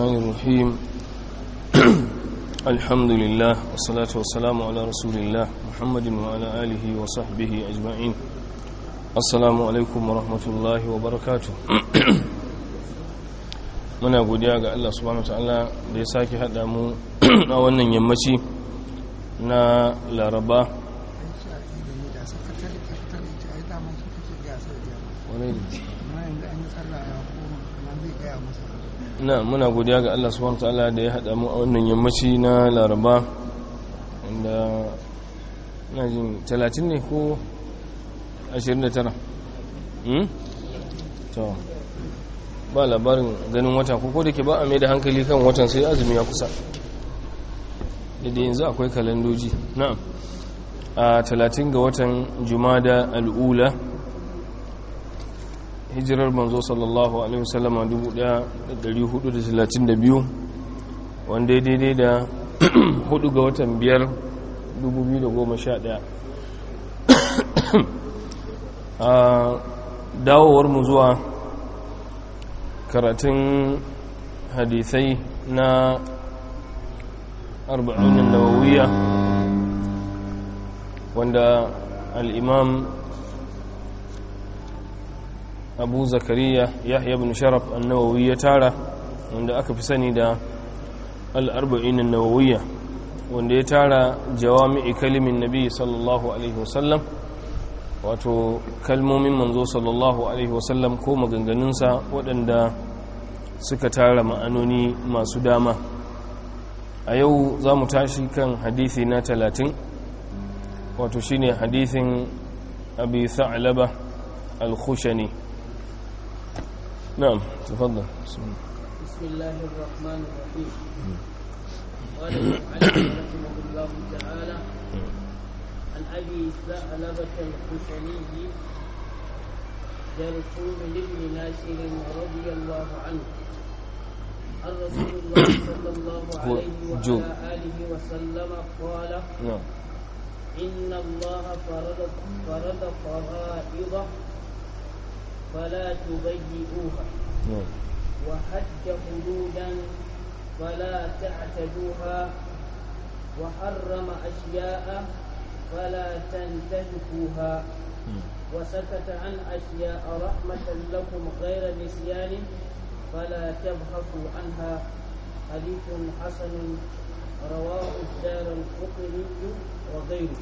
الرحمن الرحيم الحمد لله والصلاة والسلام على رسول الله محمد وعلى آله وصحبه أجمعين السلام عليكم ورحمة الله وبركاته muna godiya ga Allah subhanahu wataala da ya sake haɗa mu a wannan yammaci na laraba na muna godiya ga Allah subhanahu wataala da ya haɗa mu a wannan yammaci na laraba wanda na jin 30 ne ko 29 hmm? to ba labarin ganin wata ko da ke ba a mai da hankali kan watan sai azumi ya kusa da yanzu akwai kalandoji na'am a 30 ga watan jumada al'ula hijirar manzo sallallahu alaihi wasallama 1432 wanda daidai da 4 ga watan 5 2011 a dawowar mu zuwa karatun hadisai na arba'unin nawawiya wanda al'imam abu zakariya yahya bin sharaf annawawi ya tara wanda aka fi sani da al'arba'inin nawawiya wanda ya tara jawami'i kalimin nabi sallallahu alaihi wasallam wato kalmomin manzo sallallahu alaihi wasallam ko maganganunsa waɗanda suka tara ma'anoni masu dama a yau za mu tashi kan hadithi na talatin wato shine hadithin abi sa'alaba al-khushani na'am tafaddal bismillahir rahmanir rahim قال رحمه الله تعالى عن أبي ثعلبة الخشني جرثوم بن ناشر رضي الله عنه عن رسول الله صلى الله عليه وعلى آله وسلم قال نعم إن الله فرض فرض فرائض فلا تضيئوها نعم وحج حدودا فلا تعتدوها وحرم أشياء فلا تنتهكوها وسكت عن أشياء رحمة لكم غير نسيان فلا تبحثوا عنها حديث حسن رواه الدار القطري وغيره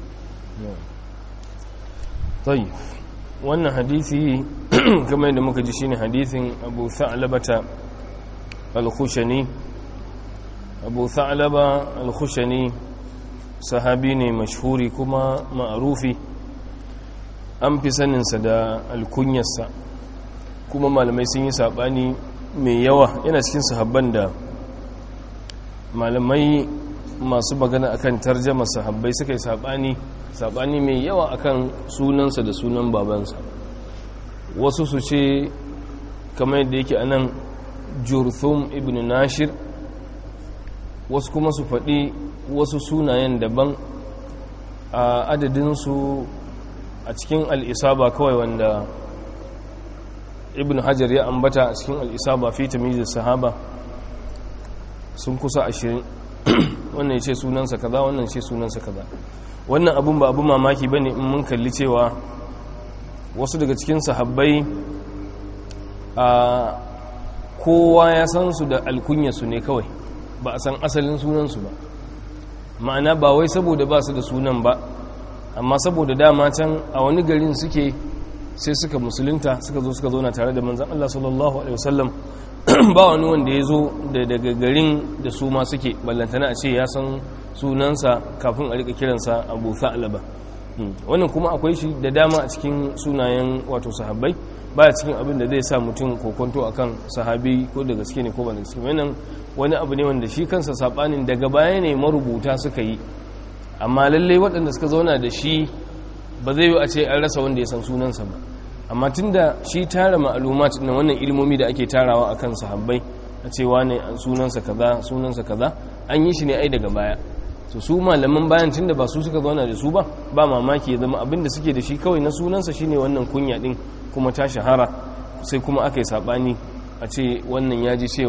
طيب wannan hadisi kamar yadda muka ji shine hadisin Abu Tha'labata al-Khushani Abu Tha'laba al-Khushani sahabi ne mashhuri kuma ma'arufi an fi saninsa da alkunyarsa kuma malamai sun yi saɓani mai yawa yana cikin sahabban da malamai masu magana akan tarjama sahabbai suka yi saɓani saɓani mai yawa akan sunansa da sunan babansa wasu su ce kamar yadda yake anan jurthum ibn nashir wasu kuma su faɗi wasu sunayen daban a adadinsu a cikin al'isaba kawai wanda ibn hajar ya ambata a cikin al'isaba fi tamizir sahaba sun kusa ashirin wannan ya ce sunansa kaza wannan ce sunansa kaza wannan abun ba abu mamaki ba ne in mun kalli cewa wasu daga cikin sahabbai a kowa ya san su da alkunyarsu ne kawai ba a san asalin sunansu ba ma'ana ba wai saboda ba su da sunan ba amma saboda dama can a wani garin suke sai suka musulunta suka zo suka zauna tare da manzan Allah sallallahu alaihi wasallam ba wani wanda ya zo da daga garin da su ma suke ballantana a ce ya san sunansa kafin a rika kiransa abu sa'alaba wannan kuma akwai shi da dama a cikin sunayen wato sahabbai baya cikin abin da zai sa mutum kokonto akan sahabi ko da gaske ne ko ba da gaske wannan wani abu ne wanda shi kansa sabanin daga baya ne marubuta suka yi amma lalle waɗanda suka zauna da shi ba zai yi a ce an rasa wanda ya san sunansa ba amma tunda shi tara ma'alumat na wannan ilmomi da ake tarawa akan sahabbai a cewa ne sunansa kaza sunansa kaza an yi shi ne ai daga baya to su malaman bayan tunda ba su suka zauna da su ba ba mamaki ya zama abin da suke da shi kawai na sunansa shine wannan kunya din kuma ta shahara sai kuma aka yi sabani a ce wannan ya ji cewa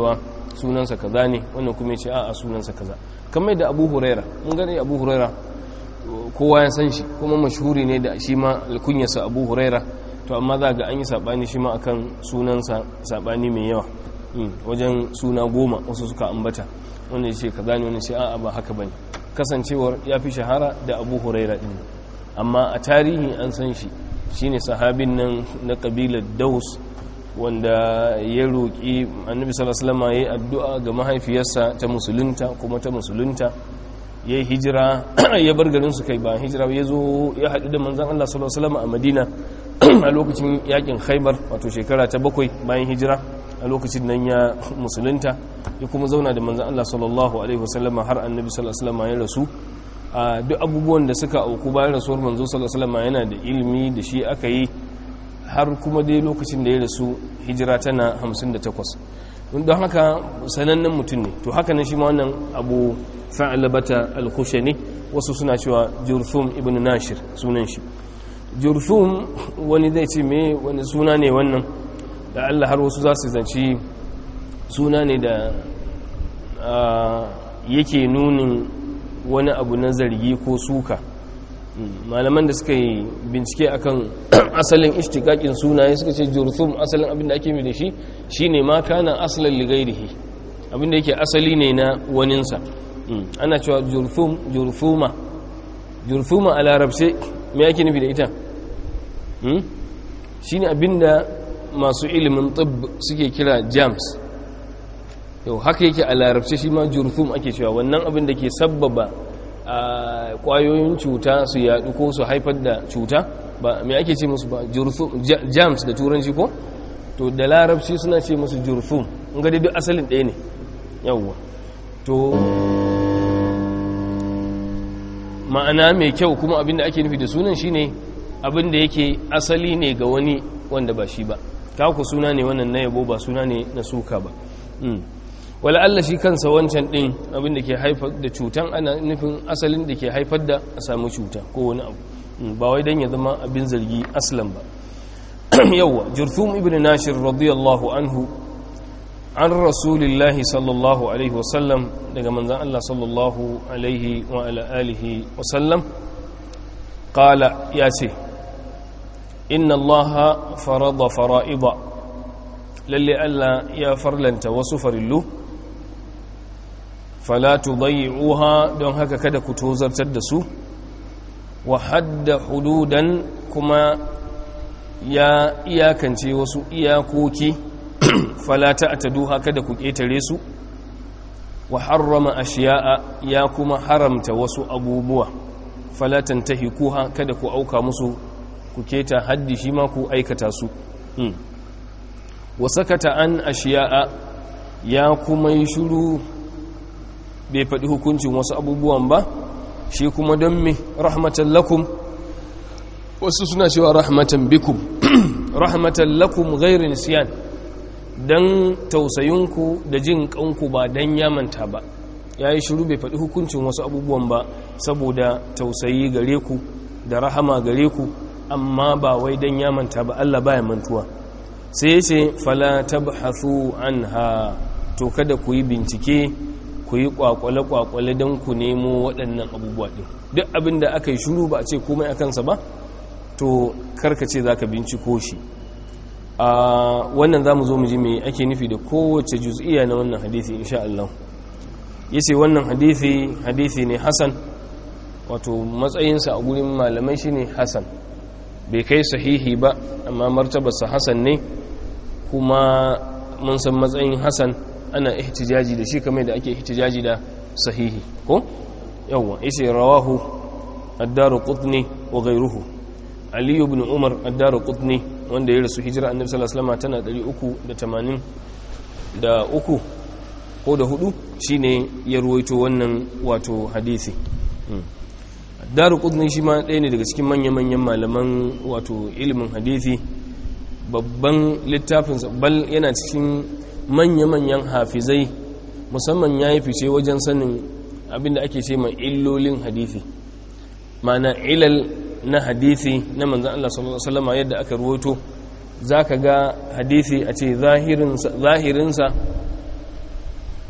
sunansa kaza ne wannan kuma ya ce a'a sunansa kaza kamar da abu huraira mun gani abu huraira kowa ya san shi kuma mashhuri ne da shi ma alkunyarsa abu huraira to amma za ga an yi saɓani shi ma akan sunansa saɓani mai yawa wajen suna goma wasu suka ambata wanda ya ce kaza ne wani ce a'a ba haka bane kasancewar ya fi shahara da abu huraira din amma a tarihi an san shi shine sahabin nan na kabilar daus wanda ya roƙi annabi sallallahu alaihi ya yi addu'a ga mahaifiyarsa ta musulunta kuma ta musulunta ya yi hijira ya bar garin su kai ba hijira ya zo ya haɗu da manzan Allah sallallahu alaihi a Madina a lokacin yakin Khaibar wato shekara ta bakwai bayan hijira a lokacin nan ya musulunta ya kuma zauna da manzan Allah sallallahu alaihi wasallam har annabi sallallahu alaihi ya rasu a duk abubuwan da suka auku bayan rasuwar manzo sallallahu alaihi yana da ilimi da shi aka yi har kuma dai lokacin da ya rasu hijira tana 58 don haka sanannen mutum ne to haka nan shi ma wannan abu fa'alabata al-khushani wasu suna cewa jurthum ibn nashir sunan shi jurthum wani zai ce me wani suna ne wannan da Allah har wasu za su zanci suna ne da yake nunin wani abu na zargi ko suka malaman da suka yi bincike akan asalin ishtikakin sunaye suka ce jurthum asalin abin da ake mai da shi shine ma kana asalin ligairihi abin da yake asali ne na waninsa ana cewa jurthum jurthuma jurthuma a larabce me yake nufi da ita shine abin da masu ilimin tibb suke kira jams yau haka yake a larabce shi ma jurthum ake cewa wannan abin da ke sabbaba a kwayoyin cuta su yadu ko su haifar da cuta ba mai ake ce musu ba jams da turanci ko to da larabci suna ce musu jurthum in ga duk asalin ɗaya ne yawwa to ma'ana mai kyau kuma abinda ake nufi da sunan shine abinda yake asali ne ga wani wanda ba shi ba ku suna ne wannan na yabo ba suna ne na suka ba wala Allah shi kansa wancan din abin da ke haifar da cutan ana nufin asalin da ke haifar da a samu cuta ko wani abu ba wai dan ya zama abin zargi aslan ba yawa jurthum ibn nashir radiyallahu anhu an rasulillahi sallallahu alaihi wasallam daga manzan Allah sallallahu alaihi wa ala alihi wasallam qala ya ce inna allaha farada fara'ida lalle Allah ya farlanta wasu farillu fala tudayyi'uha don haka kada ku tozartar da su wa hadda hududan kuma ya iyakance wasu iyakoki fala ta'taduha kada ku ketare su wa harrama ashiya'a ya kuma haramta wasu abubuwa fala tantahikuha kada ku auka musu ku keta haddi shi ma ku aikata su wa sakata an ashiya'a ya kuma yi shiru bai faɗi hukuncin wasu abubuwan ba shi kuma don me rahmatan lakum wasu suna cewa rahmatan bikum rahmatan lakum gairin siyan don tausayinku da jin kanku ba don yamanta ba ya yi shiru bai faɗi hukuncin wasu abubuwan ba saboda tausayi gare ku da rahama gare ku amma ba wai don yamanta ba Allah baya mantuwa sai ya ce fala tabhathu anha to kada ku yi bincike ku yi kwakwale-kwakwale don ku nemo waɗannan abubuwa ɗin duk abin da aka yi shuru ba a ce komai a kansa ba to karkace za ka binciko shi a wannan za mu zo mu ji mai ake nufi da kowace juz'iya na wannan hadithi insha Allah ya ce wannan hadithi hadithi ne hasan wato matsayinsa a gurin malamai shi ne hasan bai kai sahihi ba amma martabarsa hasan ne kuma mun san matsayin hasan ana ihtijaji da shi kamar da ake ihtijaji da sahihi ko yawa yace rawahu ad-daruqutni wa ghayruhu ali ibn umar ad-daruqutni wanda ya rasu hijira annabi sallallahu alaihi wasallam tana 380 da uku ko da hudu shine ya ruwaito wannan wato hadisi ad-daruqutni shi ma ɗaya ne daga cikin manya-manyan malaman wato ilimin hadisi babban littafinsa bal yana cikin manya-manyan hafizai musamman ya yi fice wajen sanin abinda ake ce mai illolin hadithi mana ilal na hadithi na manzan Allah sallallahu Alaihi yadda aka ruwato za ka ga hadithi a ce zahirinsa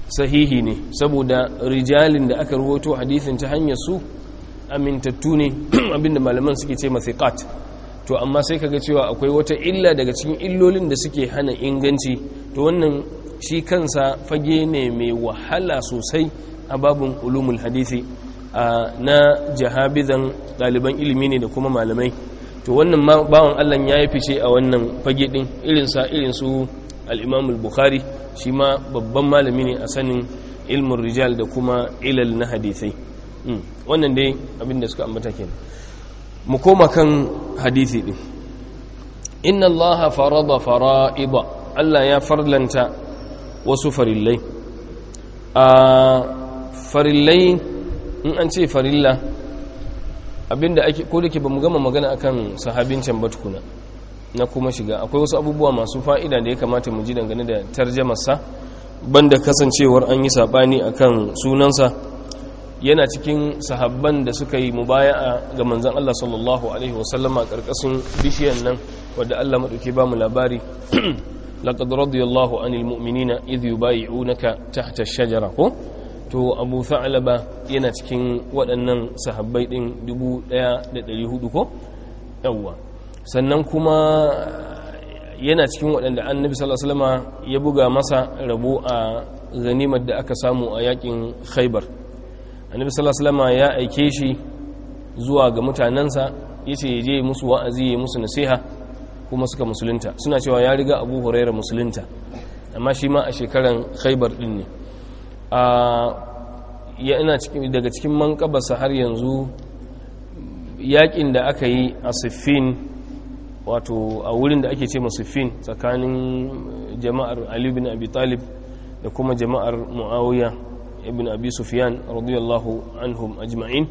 sahihi ne saboda rijalin da aka ruwato hadithin ta hanyar su amintattu ne abinda malaman suke ce mathiqat to amma sai kaga cewa akwai wata illa daga cikin illolin da suke hana inganci to wannan shi kansa fage ne mai wahala sosai a babin ulumul hadithi na jahabizan ɗaliban ilimi ne da kuma malamai to wannan bawan Allah ya yi fice a wannan fage ɗin irinsa irinsu al'imamul bukhari shi ma babban malami ne a sanin ilmin rijal da kuma ilal na hadithai wannan dai abinda suka ambata kenan mu koma kan hadithi ɗin inna allaha farada fara'ida Allah ya farlanta wasu farillai a farillai in an ce farilla abinda ake ko da ke ba mu gama magana akan sahabin can batukuna na kuma shiga akwai wasu abubuwa masu fa'ida da ya kamata mu ji dangane da tarjamarsa banda kasancewar an yi saɓani akan sunansa yana cikin sahabban da suka yi mubaya'a ga manzan Allah sallallahu alaihi wasallama ƙarƙashin bishiyan nan wadda Allah maɗauki ba mu labari laqad radiyallahu anil mu'minina idh yubayi'unaka tahta ash-shajara ko to Abu Tha'laba yana cikin waɗannan sahabbai din 1400 ko yawa sannan kuma yana cikin waɗanda annabi sallallahu alaihi wasallama ya buga masa rabo a ganimar da aka samu a yakin Khaibar annabi sallallahu alaihi wasallama ya aike shi zuwa ga mutanansa yace ya je musu wa'azi ya musu nasiha kuma suka musulunta suna cewa ya riga abu huraira musulunta amma shi ma a shekaran khaibar din ne yana daga cikin mankabarsa har yanzu yakin da aka yi a siffin wato a wurin da ake ce siffin tsakanin jama'ar ali bin abi talib da kuma jama'ar muawiya ibn abi sufyan radiyallahu anhum ajma'in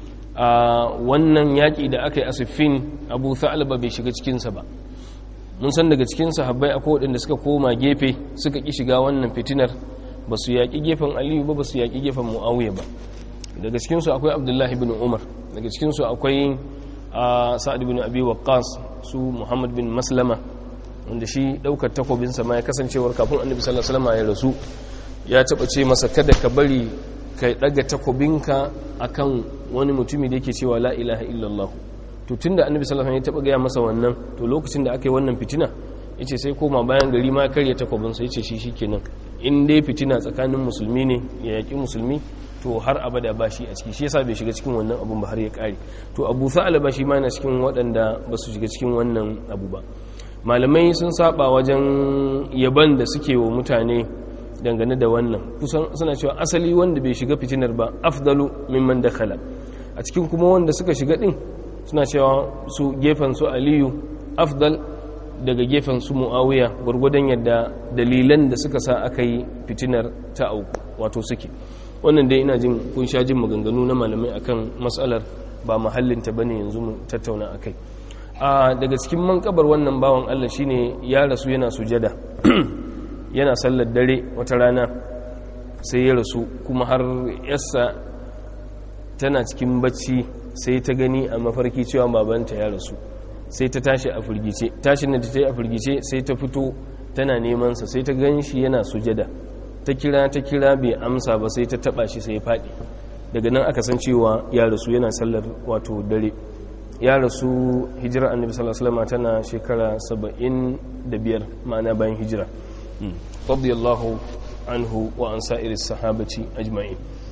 a wannan yaƙi da aka yi a siffin abu tha'alba bai shiga cikinsa ba mun san daga cikin sahabbai akwai waɗanda suka koma gefe suka ƙi shiga wannan fitinar ba su yaƙi gefen aliyu ba ba su yaƙi gefen mu'awiya ba daga cikinsu akwai abdullahi bin umar daga cikinsu akwai sa'ad bin abi waqqas su muhammad bin maslama wanda shi ɗaukar takobinsa ma ya kasancewar kafin annabi sallallahu alaihi wasallam ya rasu ya taɓa ce masa kada ka bari ka ɗaga takobinka akan wani mutumi da yake cewa la ilaha illallah to tun da annabi sallallahu alaihi wasallam ya taba gaya masa wannan to lokacin da aka yi wannan fitina yace sai koma bayan gari ma karya takobin sa yace shi shikenan in dai fitina tsakanin musulmi ne ya yaki musulmi to har abada ba shi a ciki shi yasa bai shiga cikin wannan abun ba har ya kare to Abu Sa'al ba shi ma yana cikin waɗanda ba su shiga cikin wannan abu ba malamai sun saba wajen yaban da suke wa mutane dangane da wannan kusan suna cewa asali wanda bai shiga fitinar ba afdalu mimman dakhala a cikin kuma wanda suka shiga din suna cewa su gefen su aliyu afdal daga gefen su muawiya gwargwadon yadda dalilan da suka sa aka yi fitinar ta auku wato suke wannan dai ina jin kun sha jin maganganu na malamai akan matsalar ba mahallinta bane yanzu mu tattauna akai a daga cikin mankabar wannan bawan Allah shine ya rasu yana sujada yana sallar dare wata rana sai ya rasu kuma har yassa tana cikin bacci sai ta gani a mafarki cewa babanta ya rasu sai ta tashi a firgice tashin da ta yi a firgice sai ta fito tana nemansa sai ta gan shi yana sujada ta kira ta kira bai amsa ba sai ta taba shi sai ya faɗi daga nan aka san cewa ya rasu yana sallar wato dare ya rasu hijira annabi sallallahu alaihi wasallam tana shekara 75 ma'ana bayan hijira radiyallahu anhu wa an sa'iris sahabati ajma'in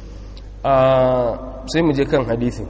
sai mu je kan hadithin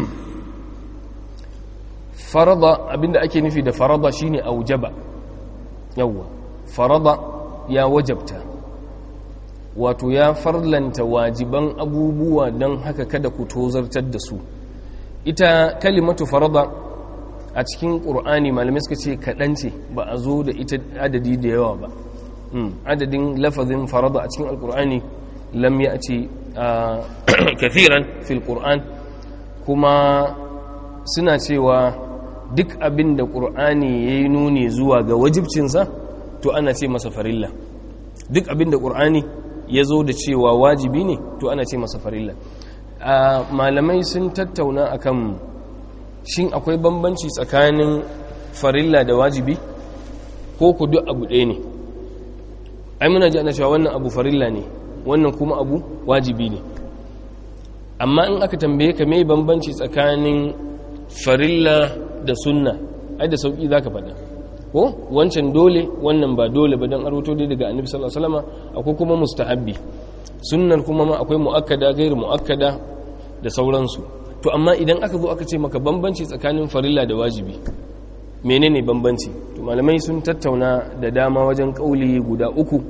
farada abinda ake nufi da farada shine aujaba yawwa farada ya wajabta wato ya farlanta wajiban abubuwa don haka kada ku tozartar da su ita kalimatu farada a cikin ƙur'ani malamai suka ce kaɗan ce ba a zo da ita adadi da yawa ba adadin lafazin farada a cikin alƙur'ani lam ya ce kathiran fil ƙur'an kuma suna cewa duk abin da ƙur'ani ya yi nuni zuwa ga wajibcinsa to ana ce masa farilla duk abin da ƙur'ani ya zo da cewa wajibi ne to ana ce masa farilla malamai sun tattauna akan shin akwai bambanci tsakanin farilla da wajibi ko ku duk abu ɗaya ne ai muna ji ana cewa wannan abu farilla ne wannan kuma abu wajibi ne amma in aka tambaye ka mai bambanci tsakanin farilla da sunna ai da sauki zaka faɗa ko wancan dole wannan ba dole ba don aroto dai daga annabi sallallahu alaihi wasallam akwai kuma mustahabbi sunnar kuma ma akwai muakkada gairu muakkada da sauransu to amma idan aka zo aka ce maka bambanci tsakanin farilla da wajibi menene bambanci to malamai sun tattauna da dama wajen kauli guda uku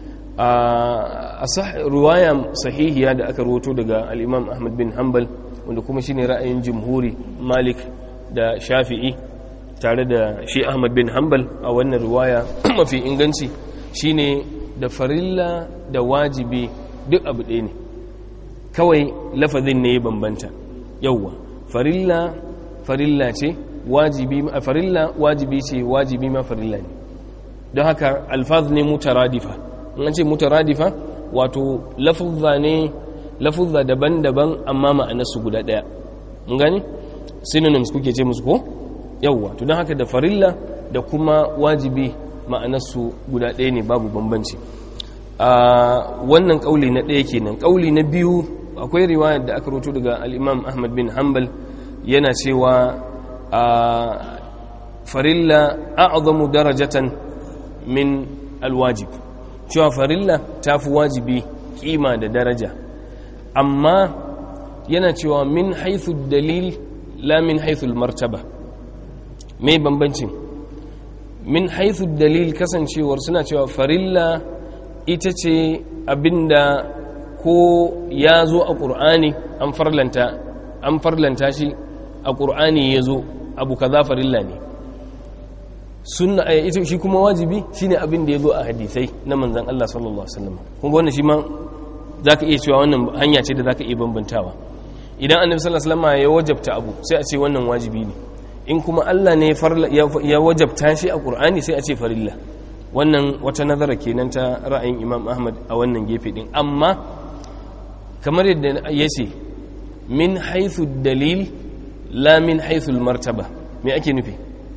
a ruwaya sahihiya da aka roto daga al-imam ahmad bin hanbal wanda kuma shine ra'ayin jumhuri malik da shafi'i tare da shi ahmad bin hanbal a wannan riwaya mafi inganci shine da farilla da wajibi duk abu ɗaya ne kawai lafazin ne ya bambanta yauwa farilla farilla ce wajibi a farilla wajibi ce wajibi ma farilla ne don haka alfaz ne mutaradifa in an ce mutaradifa wato lafuzza ne lafuzza daban-daban amma ma'anarsu guda ɗaya mun gani synonyms kuke ce musu ko yauwa to don haka da farilla da kuma wajibi ma'anarsu guda ɗaya ne babu bambanci a wannan ƙauli na ɗaya kenan ƙauli na biyu akwai riwayar da aka roto daga al'imam ahmad bin hanbal yana cewa a farilla a'azamu darajatan min alwajib cewa farilla ta fi wajibi kima da daraja amma yana cewa min haithu dalil la min haithu martaba mai bambancin min haithu dalil kasancewar suna cewa farilla ita ce abinda ko ya zo a ƙur'ani an farlanta an farlanta shi a ƙur'ani ya zo abu kaza farilla ne sunna ita shi kuma wajibi shine abin da ya zo a hadisai na manzon Allah sallallahu alaihi wasallam kun ga wannan shi ma zaka iya cewa wannan hanya ce da zaka iya bambantawa idan annabi sallallahu alaihi wasallam ya wajabta abu sai a ce wannan wajibi ne in kuma Allah ne ya wajabta shi a Qur'ani sai a ce farilla wannan wata nazara kenan ta ra'ayin Imam Ahmad a wannan gefe din amma kamar yadda ya ce min haithu dalil la min haithu martaba me ake nufi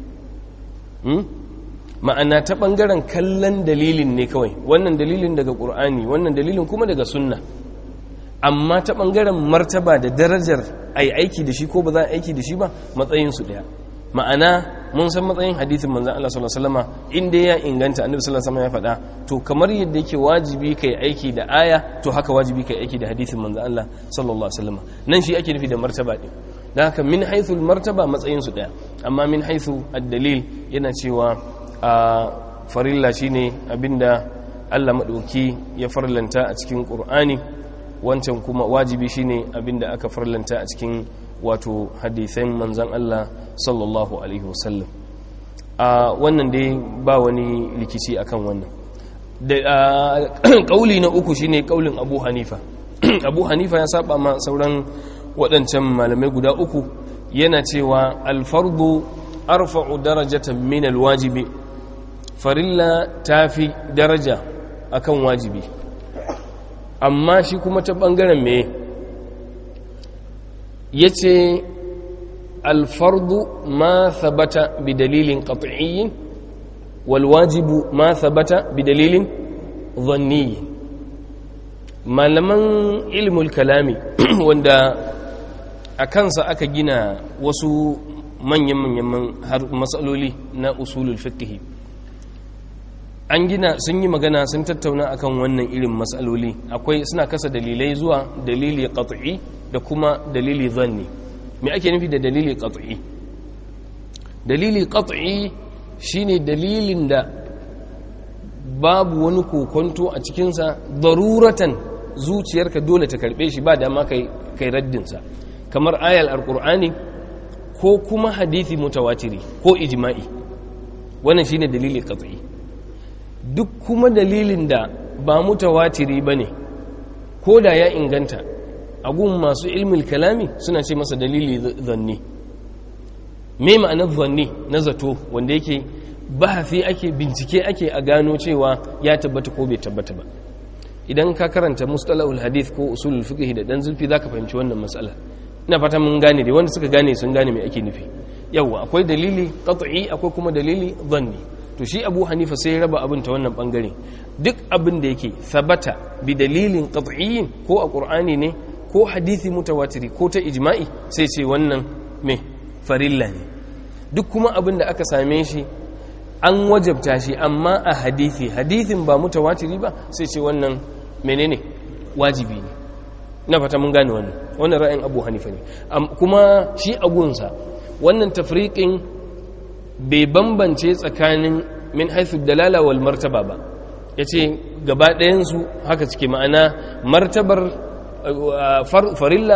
ma'ana ta ɓangaren kallon dalilin ne kawai wannan dalilin daga ƙur'ani wannan dalilin kuma daga sunna amma ta ɓangaren martaba da darajar a yi aiki da shi ko ba za a aiki da shi ba matsayinsu ɗaya ma'ana mun san matsayin hadithin manzan Allah sallallahu alaihi wasallam inda ya inganta annabi sallallahu alaihi wasallam ya faɗa to kamar yadda yake wajibi kai aiki da aya to haka wajibi kai aiki da hadithin manzan Allah sallallahu alaihi wasallam nan shi ake nufi da martaba din dan haka min haythu martaba matsayin su daya amma min haythu ad-dalil yana cewa a farilla shine abinda Allah madauki ya farlanta a cikin Qur'ani wancan kuma wajibi shine abinda aka farlanta a cikin wato hadithan manzan Allah sallallahu alaihi wasallam a wannan dai ba wani rikici akan wannan da kauli na uku shine kaulin Abu Hanifa Abu Hanifa ya saba ma sauran waɗancan malamai guda uku yana cewa alfardu arfa'u darajatan min alwajibi farilla tafi daraja akan wajibi amma shi kuma ta bangaren me yace alfardu ma thabata bidalilin qat'iyyin walwajibu ma thabata bidalilin dhanni malaman ilmul kalami wanda a kansa aka gina wasu manyan-manyan matsaloli na usulul fiqh an gina sun yi magana sun tattauna akan wannan irin matsaloli akwai suna kasa dalilai zuwa dalili qat'i da kuma dalili zanni me ake nufi da dalili qat'i dalili qat'i shine dalilin da babu wani kokonto a cikinsa daruratan zuciyarka dole ta karbe shi ba dama kai kai raddinsa kamar ayal alqur'ani ko kuma hadisi mutawatiri ko ijma'i wannan shine dalili qat'i duk kuma dalilin da ba mutawatiri bane ko da ya inganta agun masu ilmul kalami suna ce masa dalili zanni me ma'anar zanni na zato wanda yake bahafi ake bincike ake a gano cewa ya tabbata ko bai tabbata ba idan ka karanta mustalahul hadith ko usulul fiqh da dan zulfi zaka fahimci wannan matsala ina fata mun gane dai wanda suka gane sun gane me ake nufi yawa akwai dalili qat'i akwai kuma dalili zanni to shi abu hanifa sai ya raba abin ta wannan bangare duk abin da yake sabata bi dalilin qat'iyyin ko a qur'ani ne ko hadisi mutawatiri ko ta ijma'i sai ce wannan me farilla ne duk kuma abin da aka same shi an wajabta shi amma a hadisi hadisin ba mutawatiri ba sai ce wannan menene wajibi ne na fata mun gane wannan wannan ra'ayin abu hanifa ne kuma shi agunsa wannan tafriqin bai bambance tsakanin min haithu dalala wal martaba ba yace gaba ɗayan su haka suke ma'ana martabar farilla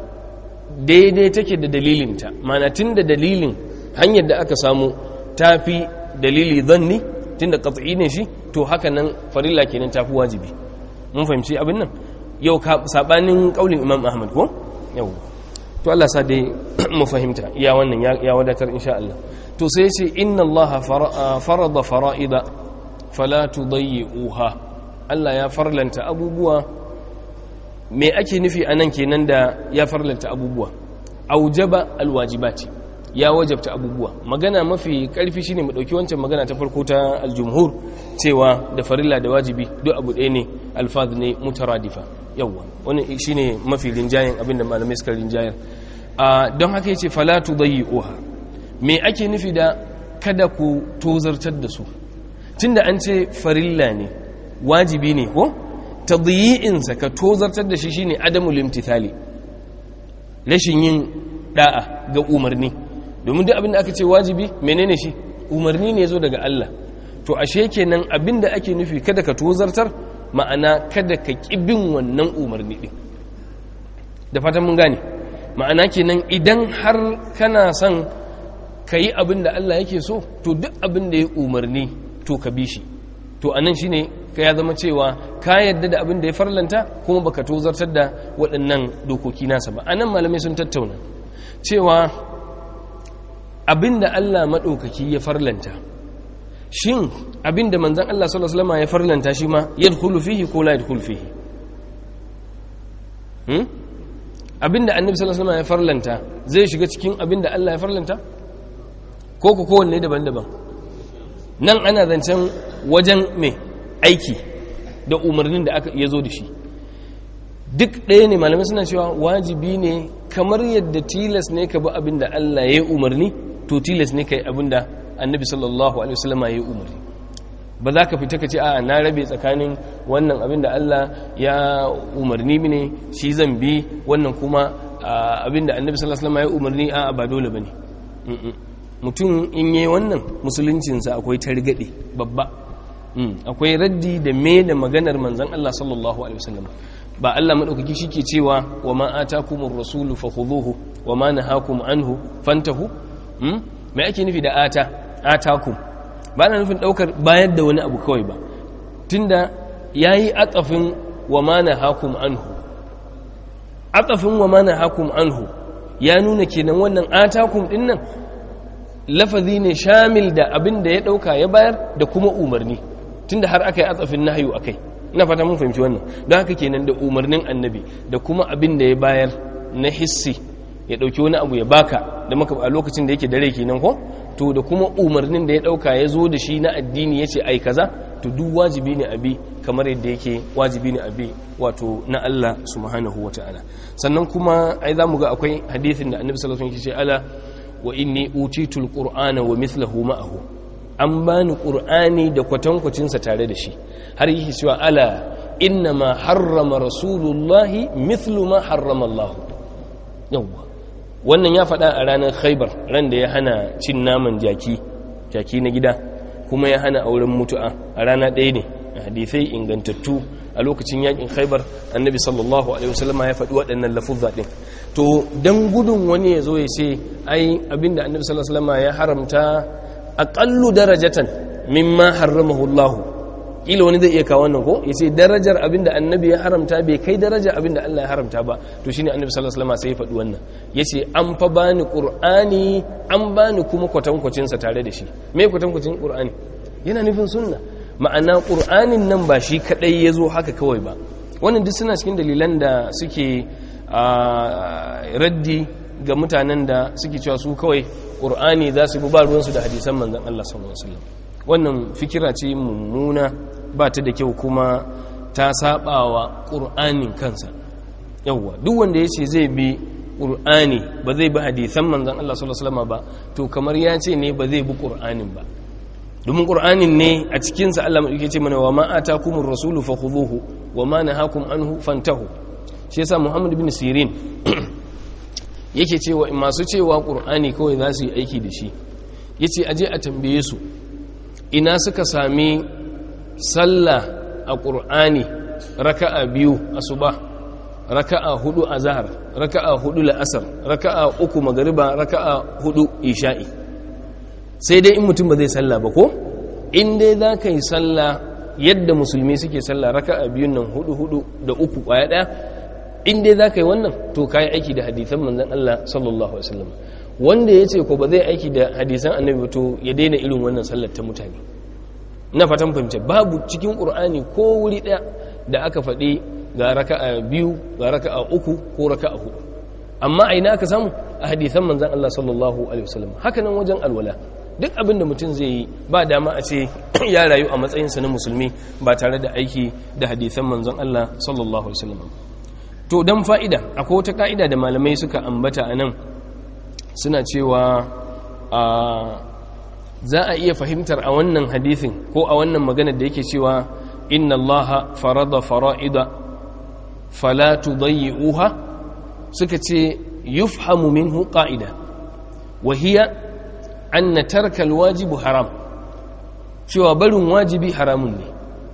daidai take da dalilinta ma'ana tun da dalilin hanyar da aka samu tafi dalili zanni tun da qat'i ne shi to haka nan farilla kenan tafi wajibi mun fahimci abin nan yau sabanin kaulin imam ahmad ko yau to Allah sa dai mu fahimta iya wannan ya wadatar insha Allah to sai ya ce inna Allah farada fara'ida fala tudayyi'uha Allah ya farlanta abubuwa me ake nufi anan kenan da ya farlanta abubuwa aujaba alwajibati ya wajabta abubuwa magana mafi karfi shine mu dauki wancan magana ta farko ta aljumhur cewa da farilla da wajibi duk abu ɗaya ne alfaz ne mutaradifa yawa wannan shine mafi rinjayen abinda malamai suka rinjayar don haka yace fala tudayyi'uha me ake nufi da kada ku tozartar da su tunda an ce farilla ne wajibi ne ko tadyi'in sa ka tozartar da shi shine adamul imtithali rashin yin da'a ga umarni domin duk abin da aka ce wajibi menene shi umarni ne zo daga Allah to ashe kenan abin da ake nufi kada ka tozartar ma'ana kada ka bin wannan umarni din da fatan mun gane ma'ana kenan idan har kana son ka yi abin da Allah yake so to duk abin da ya umarni to ka bi shi to anan shine ka ya zama cewa ka yadda da abin da ya farlanta kuma baka tozartar da waɗannan dokoki nasa ba anan malamai sun tattauna cewa abin da Allah maɗaukaki ya farlanta shin abin da manzan Allah sallallahu alaihi wasallam ya farlanta shi ma yadkhulu fihi ko la yadkhulu fihi hmm? abin da annabi sallallahu alaihi wasallam ya farlanta zai shiga cikin abin da Allah ya farlanta ko ko kowanne daban-daban nan ana zancen wajen mai aiki da umarnin da aka ya zo da shi duk ɗaya ne malamai suna cewa wajibi ne kamar yadda tilas ne ka bi abin da Allah ya yi umarni to tilas ne ka yi abin da annabi sallallahu alaihi wasallam ya yi umarni ba za ka fita ka ce a na rabe tsakanin wannan abin da Allah ya umarni ne shi zan bi wannan kuma abin da annabi sallallahu alaihi wasallam ya umarni a ba dole bane mutum in yi wannan musuluncinsa akwai targaɗe babba akwai raddi da me da maganar manzan Allah sallallahu alaihi wasallam ba Allah madaukaki shike cewa wa ma atakumur rasulu fakhudhuhu wa ma nahakum anhu fantahu me ake nufi da ata atakum ba na nufin daukar bayar da wani abu kawai ba tunda yayi atsafin wa ma nahakum anhu atsafin wa ma nahakum anhu ya nuna kenan wannan atakum din nan lafazi ne shamil da abin da ya dauka ya bayar da kuma umarni tunda har aka yi atsafin nahyu akai ina fata mun fahimci wannan don haka kenan da umarnin annabi da kuma abin da ya bayar na hissi ya dauki wani abu ya baka da maka a lokacin da yake dare kenan ko to da kuma umarnin da ya dauka ya zo da shi na addini ya ce ai kaza to duk wajibi ne abi kamar yadda yake wajibi ne abi wato na Allah subhanahu wataala sannan kuma ai zamu ga akwai hadisin da annabi sallallahu alaihi wasallam ya ce ala wa inni utitul qur'ana wa mithluhu ma'ahu an bani qur'ani da kwatankwacin sa tare da shi har yake cewa ala inna ma harrama rasulullahi mithlu ma harrama Allah yawa wannan ya faɗa a ranar khaybar ran da ya hana cin naman jaki jaki na gida kuma ya hana auren mutu'a a rana ɗaya ne a hadisai ingantattu a lokacin yakin khaybar annabi sallallahu alaihi wasallama ya faɗi waɗannan lafuzza ɗin to don gudun wani ya zo ya ce ai abinda annabi sallallahu alaihi wasallama ya haramta aqallu darajatan mimma harramahu Allah kila wani zai iya kawo wannan ko yace darajar abinda annabi ya haramta bai kai darajar abinda Allah ya haramta ba to shine annabi sallallahu alaihi wasallam sai ya faɗi wannan yace an fa bani qur'ani an bani kuma kwatankwacin sa tare da shi me kwatankwacin qur'ani yana nufin sunna ma'ana qur'anin nan ba shi kadai yazo haka kawai ba wannan duk suna cikin dalilan da suke raddi ga mutanen da suke cewa su kawai qur'ani za su bi ba ruwansu da hadisan manzon Allah sallallahu alaihi wasallam wannan fikira ce mummuna ba ta da kyau kuma ta sabawa ƙur'anin kansa yawwa duk wanda ya ce zai bi ƙur'ani ba zai bi hadithan manzan Allah sallallahu alaihi wasallam ba to kamar ya ce ne ba zai bi ƙur'anin ba domin ƙur'anin ne a cikinsa Allah maɗauki ce mana wa ma'ata kumin rasulu fa khuduhu wa ma nahakum anhu fantahu shi yasa Muhammad bin Sirin yake cewa masu cewa ƙur'ani kawai za su yi aiki da shi yace aje a tambaye su ina suka sami sallah a ƙur'ani raka'a biyu asuba raka'a hudu azhar raka'a hudu la'asar raka'a uku magariba raka'a hudu isha'i sai dai in mutum ba zai salla ba ko in dai za ka yi salla yadda musulmi suke salla raka'a biyun nan hudu hudu da uku kwaya daya in dai za ka yi wannan to ka yi aiki da hadisan manzan Allah sallallahu alaihi wasallam wanda ya ce ko ba zai aiki da hadisan annabi to ya daina irin wannan sallar ta mutane na fatan fahimta babu cikin qur'ani ko wuri daya da aka faɗi ga raka'a biyu ga raka'a uku ko raka'a hudu amma a ina aka samu a hadisan manzan Allah sallallahu alaihi wasallam haka nan wajen alwala duk abin da mutum zai yi ba dama a ce ya rayu a matsayinsa na musulmi ba tare da aiki da hadisan manzan Allah sallallahu alaihi wasallam to dan fa'ida akwai wata ka'ida da malamai suka ambata a nan suna cewa a za a iya fahimtar a wannan hadisin ko a wannan maganar da yake cewa inna allaha farada fara'ida fala tudayyi'uha suka ce yufhamu minhu qa'ida wa hiya anna tarka alwajibu haram cewa barin wajibi haramun ne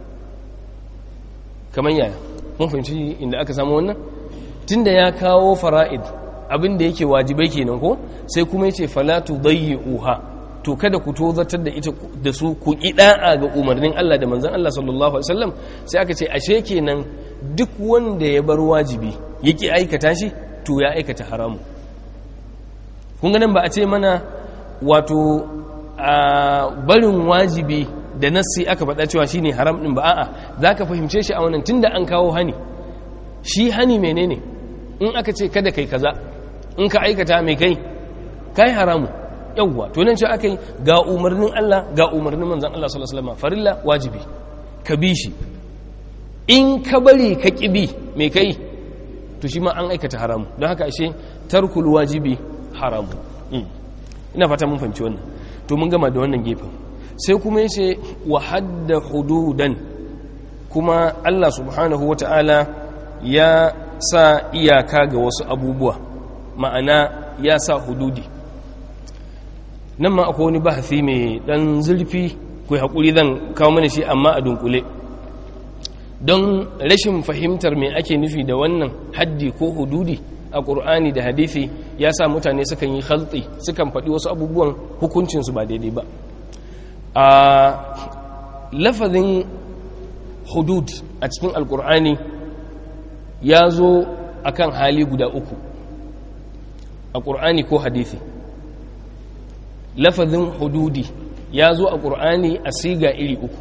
kamar yaya mun fahimci inda aka samu wannan tunda ya kawo fara'id abinda yake wajibai kenan ko sai kuma yace fala tudayyi'uha to kada ku tozatar da ita da su ku da'a ga umarnin Allah da manzon Allah sallallahu alaihi wasallam sai aka ce ashe kenan duk wanda ya bar wajibi yake aikata shi to ya aikata haramu kun ga nan ba a ce mana wato a barin wajibi da nassi aka faɗa cewa shine haram din ba a'a zaka fahimce shi a wannan tunda an kawo hani shi hani menene in aka ce kada kai kaza in ka aikata mai kai kai haramu yawwa to nan ce aka yi ga umarnin Allah ga umarnin manzon Allah sallallahu alaihi wasallam farilla wajibi ka bi shi in ka bari ka kibi mai kai to shi ma an aikata haramu don haka ashe tarkul wajibi haramu ina fata mun fahimci wannan to mun gama da wannan gefen sai kuma yace wa hadda hududan kuma Allah subhanahu wata'ala ya sa iyaka ga wasu abubuwa ma'ana ya sa hududi nan ma akwai wani bahasi mai dan zurfi ku haƙuri zan kawo mana shi amma a dunkule don rashin fahimtar me ake nufi da wannan haddi ko hududi a ƙur'ani da hadithi ya sa mutane sukan yi haltsi sukan faɗi wasu abubuwan hukuncinsu ba daidai ba a lafazin hudud a cikin alƙur'ani ya zo a kan hali guda uku a ƙur'ani ko hadithi lafazin hududi ya zo a ƙur'ani a siga iri uku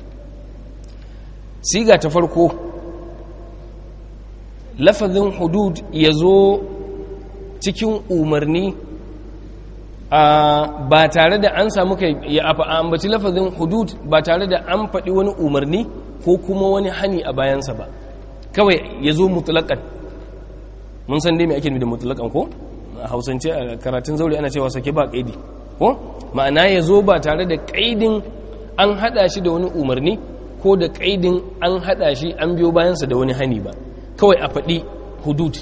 siga ta farko lafazin hudud ya zo cikin umarni ba tare da an samu kai ya ambaci lafazin hudud ba tare da an faɗi wani umarni ko kuma wani hani a bayansa ba kawai ya zo mutulakan mun san dai mai ake da mutulakan ko a hausance a karatun zaure ana cewa sake ba kaidi ko ma'ana ya zo ba tare da kaidin an hada shi da wani umarni ko da kaidin an hada shi an biyo bayansa da wani hani ba kawai a faɗi hudud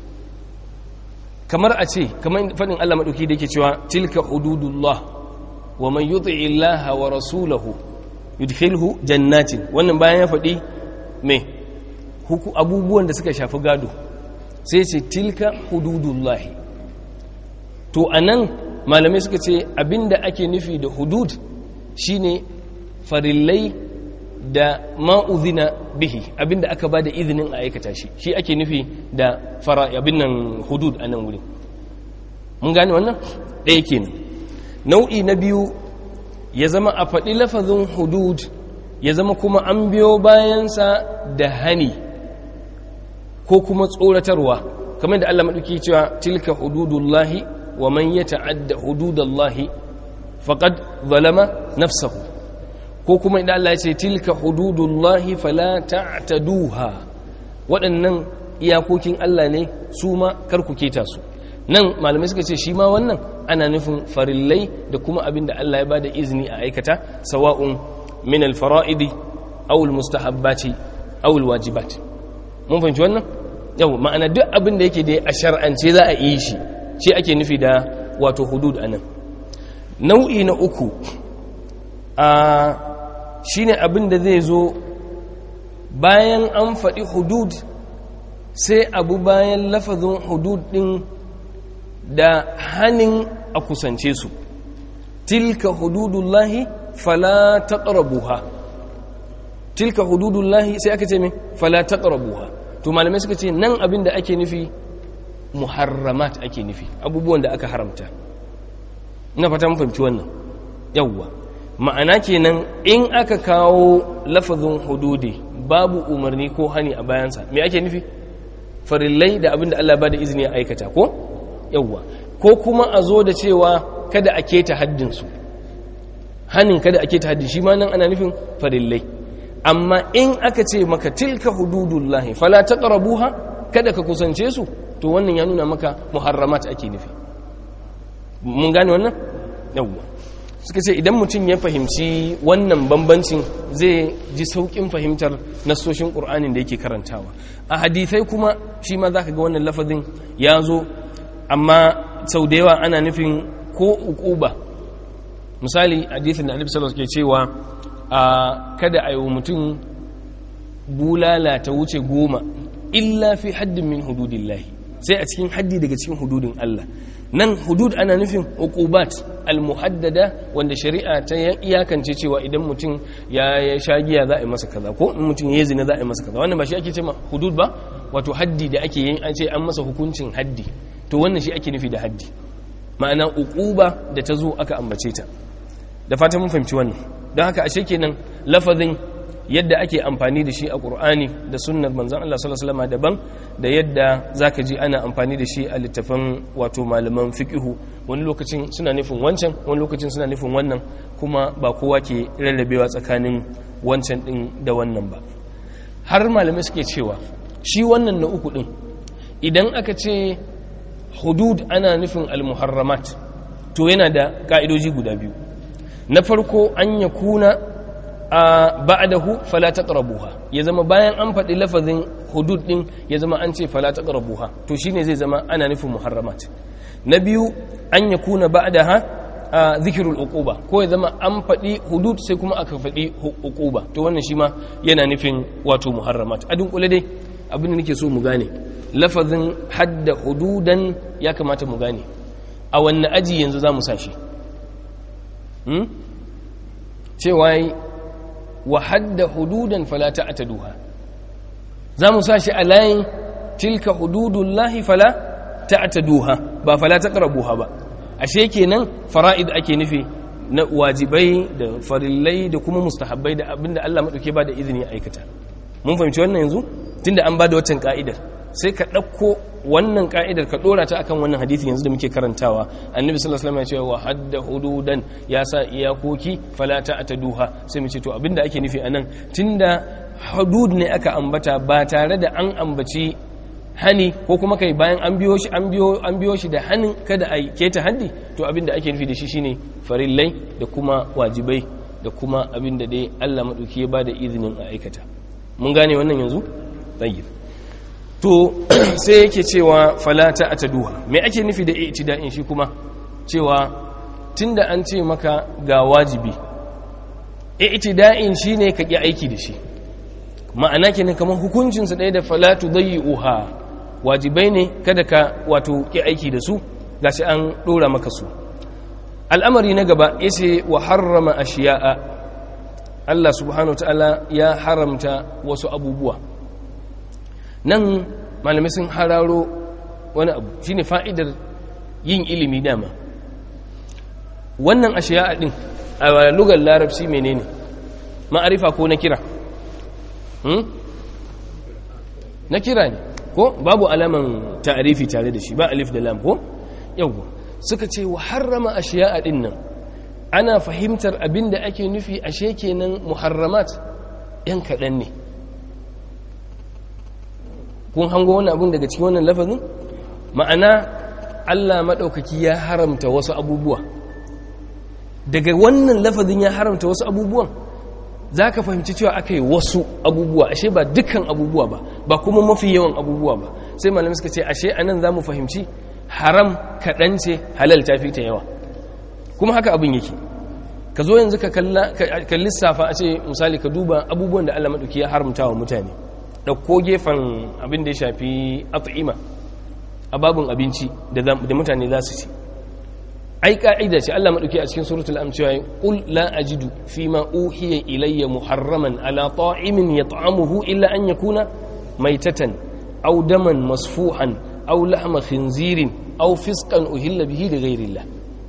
kamar a ce kamar faɗin Allah maɗauki da yake cewa tilka hududullah wa man yuti illaha wa rasulahu yudkhilhu jannatin wannan bayan ya faɗi me abubuwan da suka shafi gado sai ce tilka hududullahi to anan malamai suka ce abinda ake nufi da hudud shine farillai da ma'uzina bihi abinda aka ba da izinin a aikata shi shi ake nufi da fara abin nan hudud a nan wuri mun gane wannan ɗaya kenan nau'i na biyu ya zama a faɗi lafazin hudud ya zama kuma an biyo bayansa da hani ko kuma tsoratarwa kamar da Allah maɗauki cewa tilka hududullahi wa man ya ta'adda hududallahi faqad zalama nafsahu ko kuma idan Allah ya ce tilka hududullahi fala ta'taduha waɗannan iyakokin Allah ne su ma kar ku keta su nan malamai suka ce shi ma wannan ana nufin farillai da kuma abin da Allah ya bada izini a aikata sawa'un min al-fara'idi aw al-mustahabbati aw al-wajibat mun fahimci wannan yau ma'ana duk abin da yake da a shar'ance za a yi shi shi ake nufi da wato hudud anan nau'i na uku a shine abin da zai zo bayan an faɗi hudud sai abu bayan lafazin hudud ɗin da hannun a kusance su tilka hududullahi fala taqrabuha tilka hududullahi sai aka ce me fala taqrabuha to malamai suka ce nan abin da ake nufi muharramat ake nufi abubuwan da aka haramta ina fata mun fahimci wannan yawwa ma'ana kenan in aka kawo lafazin hududi babu umarni ko hani a bayansa me ake nufi farillai da abin da Allah ba da izini ya aikata ko yawwa ko kuma a zo da cewa kada a keta haddinsu hanin kada a keta haddin shi ma nan ana nufin farillai amma in aka ce maka tilka hududullahi fala taqrabuha kada ka kusance su to wannan ya nuna maka muharramat ake nufi mun gane wannan yawwa suka ce idan mutum ya fahimci wannan bambancin zai ji saukin fahimtar nasoshin ƙur'anin da yake karantawa a hadithai kuma shi ma za ka ga wannan lafazin ya zo amma sau da yawa ana nufin ko uquba misali hadithin da annabi sallallahu ke cewa a kada a yi mutum bulala ta wuce goma illa fi haddin min hududillahi sai a cikin haddi daga cikin hududin Allah nan hudud ana nufin uqubat almuhaddada wanda shari'a ta iyakance cewa idan mutum ya sha giya za a yi masa kaza ko in mutum ya zina za a yi masa kaza wannan ba shi ake cewa hudud ba wato haddi da ake yin an ce an masa hukuncin haddi to wannan shi ake nufi da haddi ma'ana uquba da ta zo aka ambace ta da fatan mun fahimci wannan don haka ashe kenan lafazin yadda ake amfani da shi a ƙur'ani da sunnar manzan Allah sallallahu alaihi wasallam daban da yadda zaka ji ana amfani da shi a littafan wato malaman fiqhu wani lokacin suna nufin wancan wani lokacin suna nufin wannan kuma ba kowa ke rarrabewa tsakanin wancan din da wannan ba har malamai suke cewa shi wannan na uku din idan aka ce hudud ana nufin al-muharramat to yana da ka'idoji guda biyu na farko an yakuna a ba'dahu fala taqrabuha ya zama bayan an faɗi lafazin hudud din ya zama an ce fala taqrabuha to shine zai zama ana nufin muharramat na biyu an yakuna ba'daha zikrul uquba ko ya zama an faɗi hudud sai kuma aka faɗi uquba to wannan shi ma yana nufin wato muharramat a dunkule dai abin da nake so mu gane lafazin hadda hududan ya kamata mu gane a wannan aji yanzu za mu sa shi cewa wa hadda hududan fala ta'taduha zamu sashi a layin tilka hududullahi fala ta'taduha ba fala taqrabuha ba ashe kenan fara'id ake nufi na wajibai da farillai da kuma mustahabbai da abinda Allah madauke ba da izini aikata mun fahimci wannan yanzu tunda an ba da waccan ka'idar sai ka ɗauko wannan ka'idar ka ɗora ta akan wannan hadisi yanzu da muke karantawa annabi sallallahu alaihi wasallam ya ce wa hadda hududan ya sa iyakoki fala ta'taduha sai mu ce to abinda ake nufi anan tunda hudud ne aka ambata ba tare da an ambaci hani ko kuma kai bayan an biyo shi an biyo an biyo shi da hanin kada a keta haddi to abinda ake nufi da shi shine farillai da kuma wajibai da kuma abinda dai Allah madauki ya bada izinin a aikata mun gane wannan yanzu tayyib to sai yake cewa falata a taduha mai ake nufi da itida'in shi kuma cewa tunda an ce maka ga wajibi itida'in shi ne ka ƙi aiki da shi ma'ana kenan kamar hukuncinsa ɗaya da falatu zai uha wajibai ne kada ka wato ƙi aiki da su ga shi an ɗora maka su al'amari na gaba ya ce wa harrama a shiya'a Allah subhanahu ta'ala ya haramta wasu abubuwa nan malamai sun hararo wani abu shine fa'idar yin ilimi dama wannan ashiya din a lugar larabci menene ma'arifa ko na kira na kira ne ko babu alaman ta'arifi tare da shi ba alif da lam ko yawwa suka ce wa harrama ashiya din nan ana fahimtar abin da ake nufi ashe kenan muharramat yan kaɗan ne kun hango wani abin daga cikin wannan lafazin ma'ana allah maɗaukaki ya haramta wasu abubuwa daga wannan lafazin ya haramta wasu abubuwan za ka fahimci cewa aka yi wasu abubuwa ashe ba dukkan abubuwa ba ba kuma mafi yawan abubuwa ba sai malamai suka ce ashe anan za mu fahimci haram kaɗan ce halal ta fi ta yawa kuma haka abin yake ka zo yanzu ka lissafa a ce misali ka duba abubuwan da allah maɗauki ya haramta wa mutane ɗauko gefen abin da ya shafi at'ima a babin abinci da mutane za su ci ai ka'ida ce Allah madauki a cikin suratul am cewa qul la ajidu fima uhiya ilayya muharraman ala ta'imin yat'amuhu illa an yakuna maitatan aw daman masfuhan aw lahma khinzirin aw fisqan uhilla bihi li ghayrillah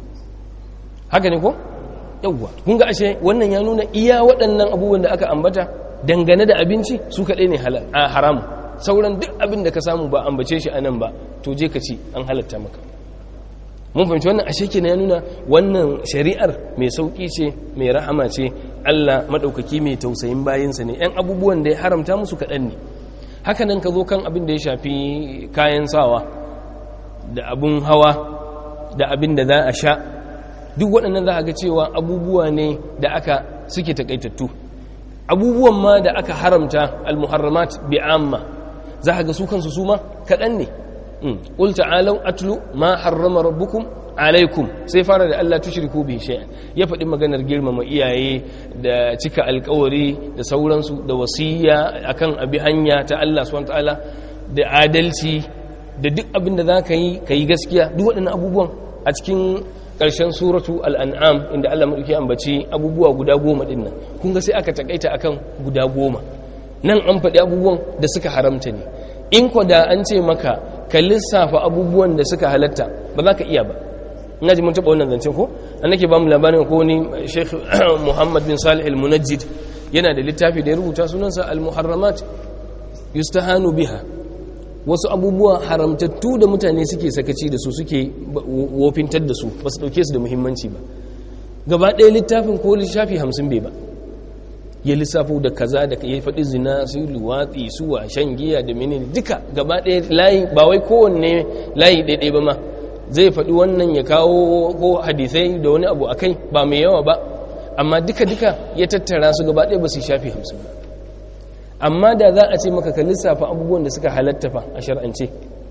haka ne ko yawwa kun ga ashe wannan ya nuna iya waɗannan abubuwan da aka ambata dangane da abinci su kaɗai ne haramu sauran duk abin da ka samu ba ambace shi anan ba to je ka ci an halatta maka mun fahimci wannan ashe kenan ya nuna wannan shari'ar mai sauki ce mai rahama ce Allah madaukaki mai tausayin bayinsa ne yan abubuwan da ya haramta musu kaɗan ne haka nan ka zo kan abin da ya shafi kayan sawa da abun hawa da abin da za a sha duk waɗannan za a ga cewa abubuwa ne da aka suke takaitattu abubuwan ma da aka haramta al-muharramat bi'amma za a ga su kansu su ma kaɗan ne قل تعالوا أتلوا ما حرم ربكم alaikum sai fara da Allah tushriku bi shay'an ya faɗi maganar girmama iyaye da cika alkawari da sauransu da wasiya akan abi hanya ta Allah subhanahu ta'ala da adalci da duk abin da zaka yi kai gaskiya duk waɗannan abubuwan a cikin ƙarshen suratu al-an'am inda Allah madauki ambaci abubuwa guda goma din nan kun ga sai aka takaita akan guda goma nan an faɗi abubuwan da suka haramta ne in ko da an ce maka ka lissafa abubuwan da suka halatta ba za ka iya ba ina ji mun taɓa wannan zancen ko an nake ba mu labarin ko ni sheikh muhammad bin salih al-munajjid yana da littafi da ya rubuta sunansa al-muharramat yustahanu biha wasu abubuwa haramtattu da mutane suke sakaci da su suke wofintar da su ba su ɗauke su da muhimmanci ba gaba ɗaya littafin ko lissafi hamsin bai ba ya lissafo da kaza da ya faɗi zina su luwatsi su wa shan giya da menene duka gaba ɗaya layi ba wai kowanne layi ɗaiɗai ba ma zai faɗi wannan ya kawo ko hadisai da wani abu a kai ba mai yawa ba amma duka-duka ya tattara su gaba ɗaya ba su shafi hamsin ba amma da za a ce maka ka lissafa abubuwan da suka halatta fa a shar'ance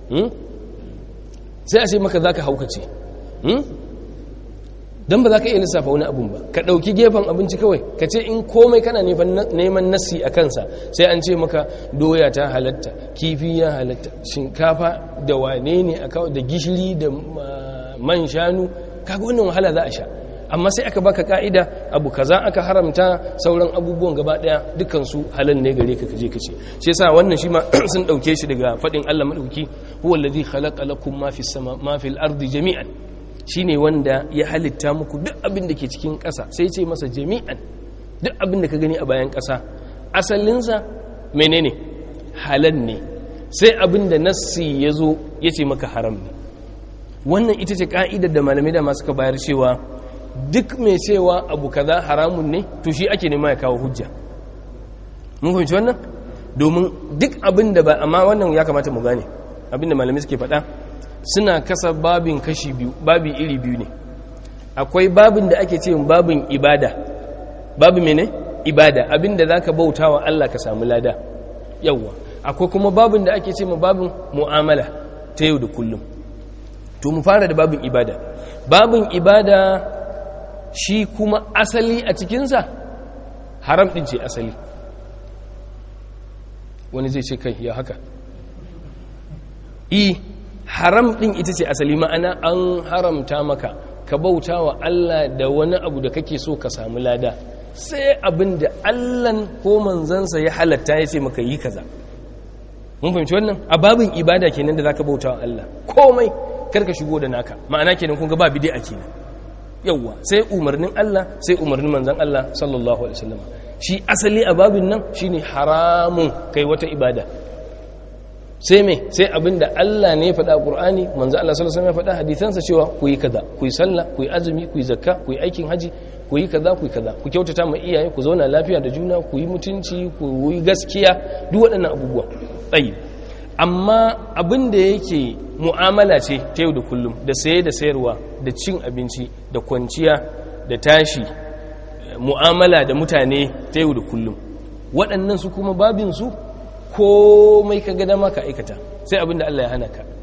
sai a ce maka za ka haukace don ba za ka iya lissafa wani abun ba ka ɗauki gefen abinci kawai ka ce in komai kana neman nassi a kansa sai an ce maka doya ta halatta kifi ya halatta shinkafa da wane ne a kawai da gishiri da man shanu kaga wannan wahala za a sha amma sai aka baka ka'ida abu kaza aka haramta sauran abubuwan gaba daya dukansu halal ne gare ka kaje kace shi yasa wannan shi ma sun dauke shi daga fadin Allah madauki huwa allazi khalaqa lakum ma fis sama ma fil ardi jami'an shine wanda ya halitta muku duk abin da ke cikin ƙasa sai ce masa jami'an duk abin da ka gani a bayan ƙasa asalinsa menene halal ne sai abin da nassi ya zo ya ce maka haram ne wannan ita ce ka'idar da malamai da masu ka bayar cewa duk mai cewa abu kaza haramun ne to shi ake nema ya kawo hujja mun fahimci wannan domin duk abin da ba amma wannan ya kamata mu gane abin da malamai suke faɗa suna kasa babin kashi biyu babi iri biyu ne akwai babin da ake ce babin ibada babu mene ibada abinda zaka bauta wa Allah ka samu lada yawwa akwai kuma babin da ake ce ma babin mu'amala ta yau da kullum to mu fara da babin ibada babin ibada shi kuma asali a cikinsa haram din ce asali wani zai ce kai ya haka i haram din ita ce asali ma'ana an haramta maka ka bauta wa Allah da wani abu da kake so ka samu lada sai abin da Allahn ko manzansa ya halatta ya ce maka yi kaza mun fahimci wannan a babin ibada kenan da zaka bauta wa Allah komai karka shigo da naka ma'ana kenan kun ga ba bid'a kenan yawwa sai umarnin Allah sai umarnin manzan Allah sallallahu alaihi wasallam shi asali a babin nan shine haramun kai wata ibada sai me sai abinda Allah ne ya faɗa a Qur'ani manzo Allah sallallahu alaihi wasallam ya faɗa hadisansa cewa ku yi kaza ku yi sallah ku yi azumi ku yi zakka ku yi aikin haji ku yi kaza ku yi kaza ku kyautata ma iyaye ku zauna lafiya da juna ku yi mutunci ku yi gaskiya duk waɗannan abubuwa tsayi amma abin da yake mu'amala ce ta yau da kullum da saye da sayarwa da cin abinci da kwanciya da tashi mu'amala da mutane ta yau da kullum waɗannan su kuma babinsu komai ka ga dama ka aikata sai abin da Allah ya hana ka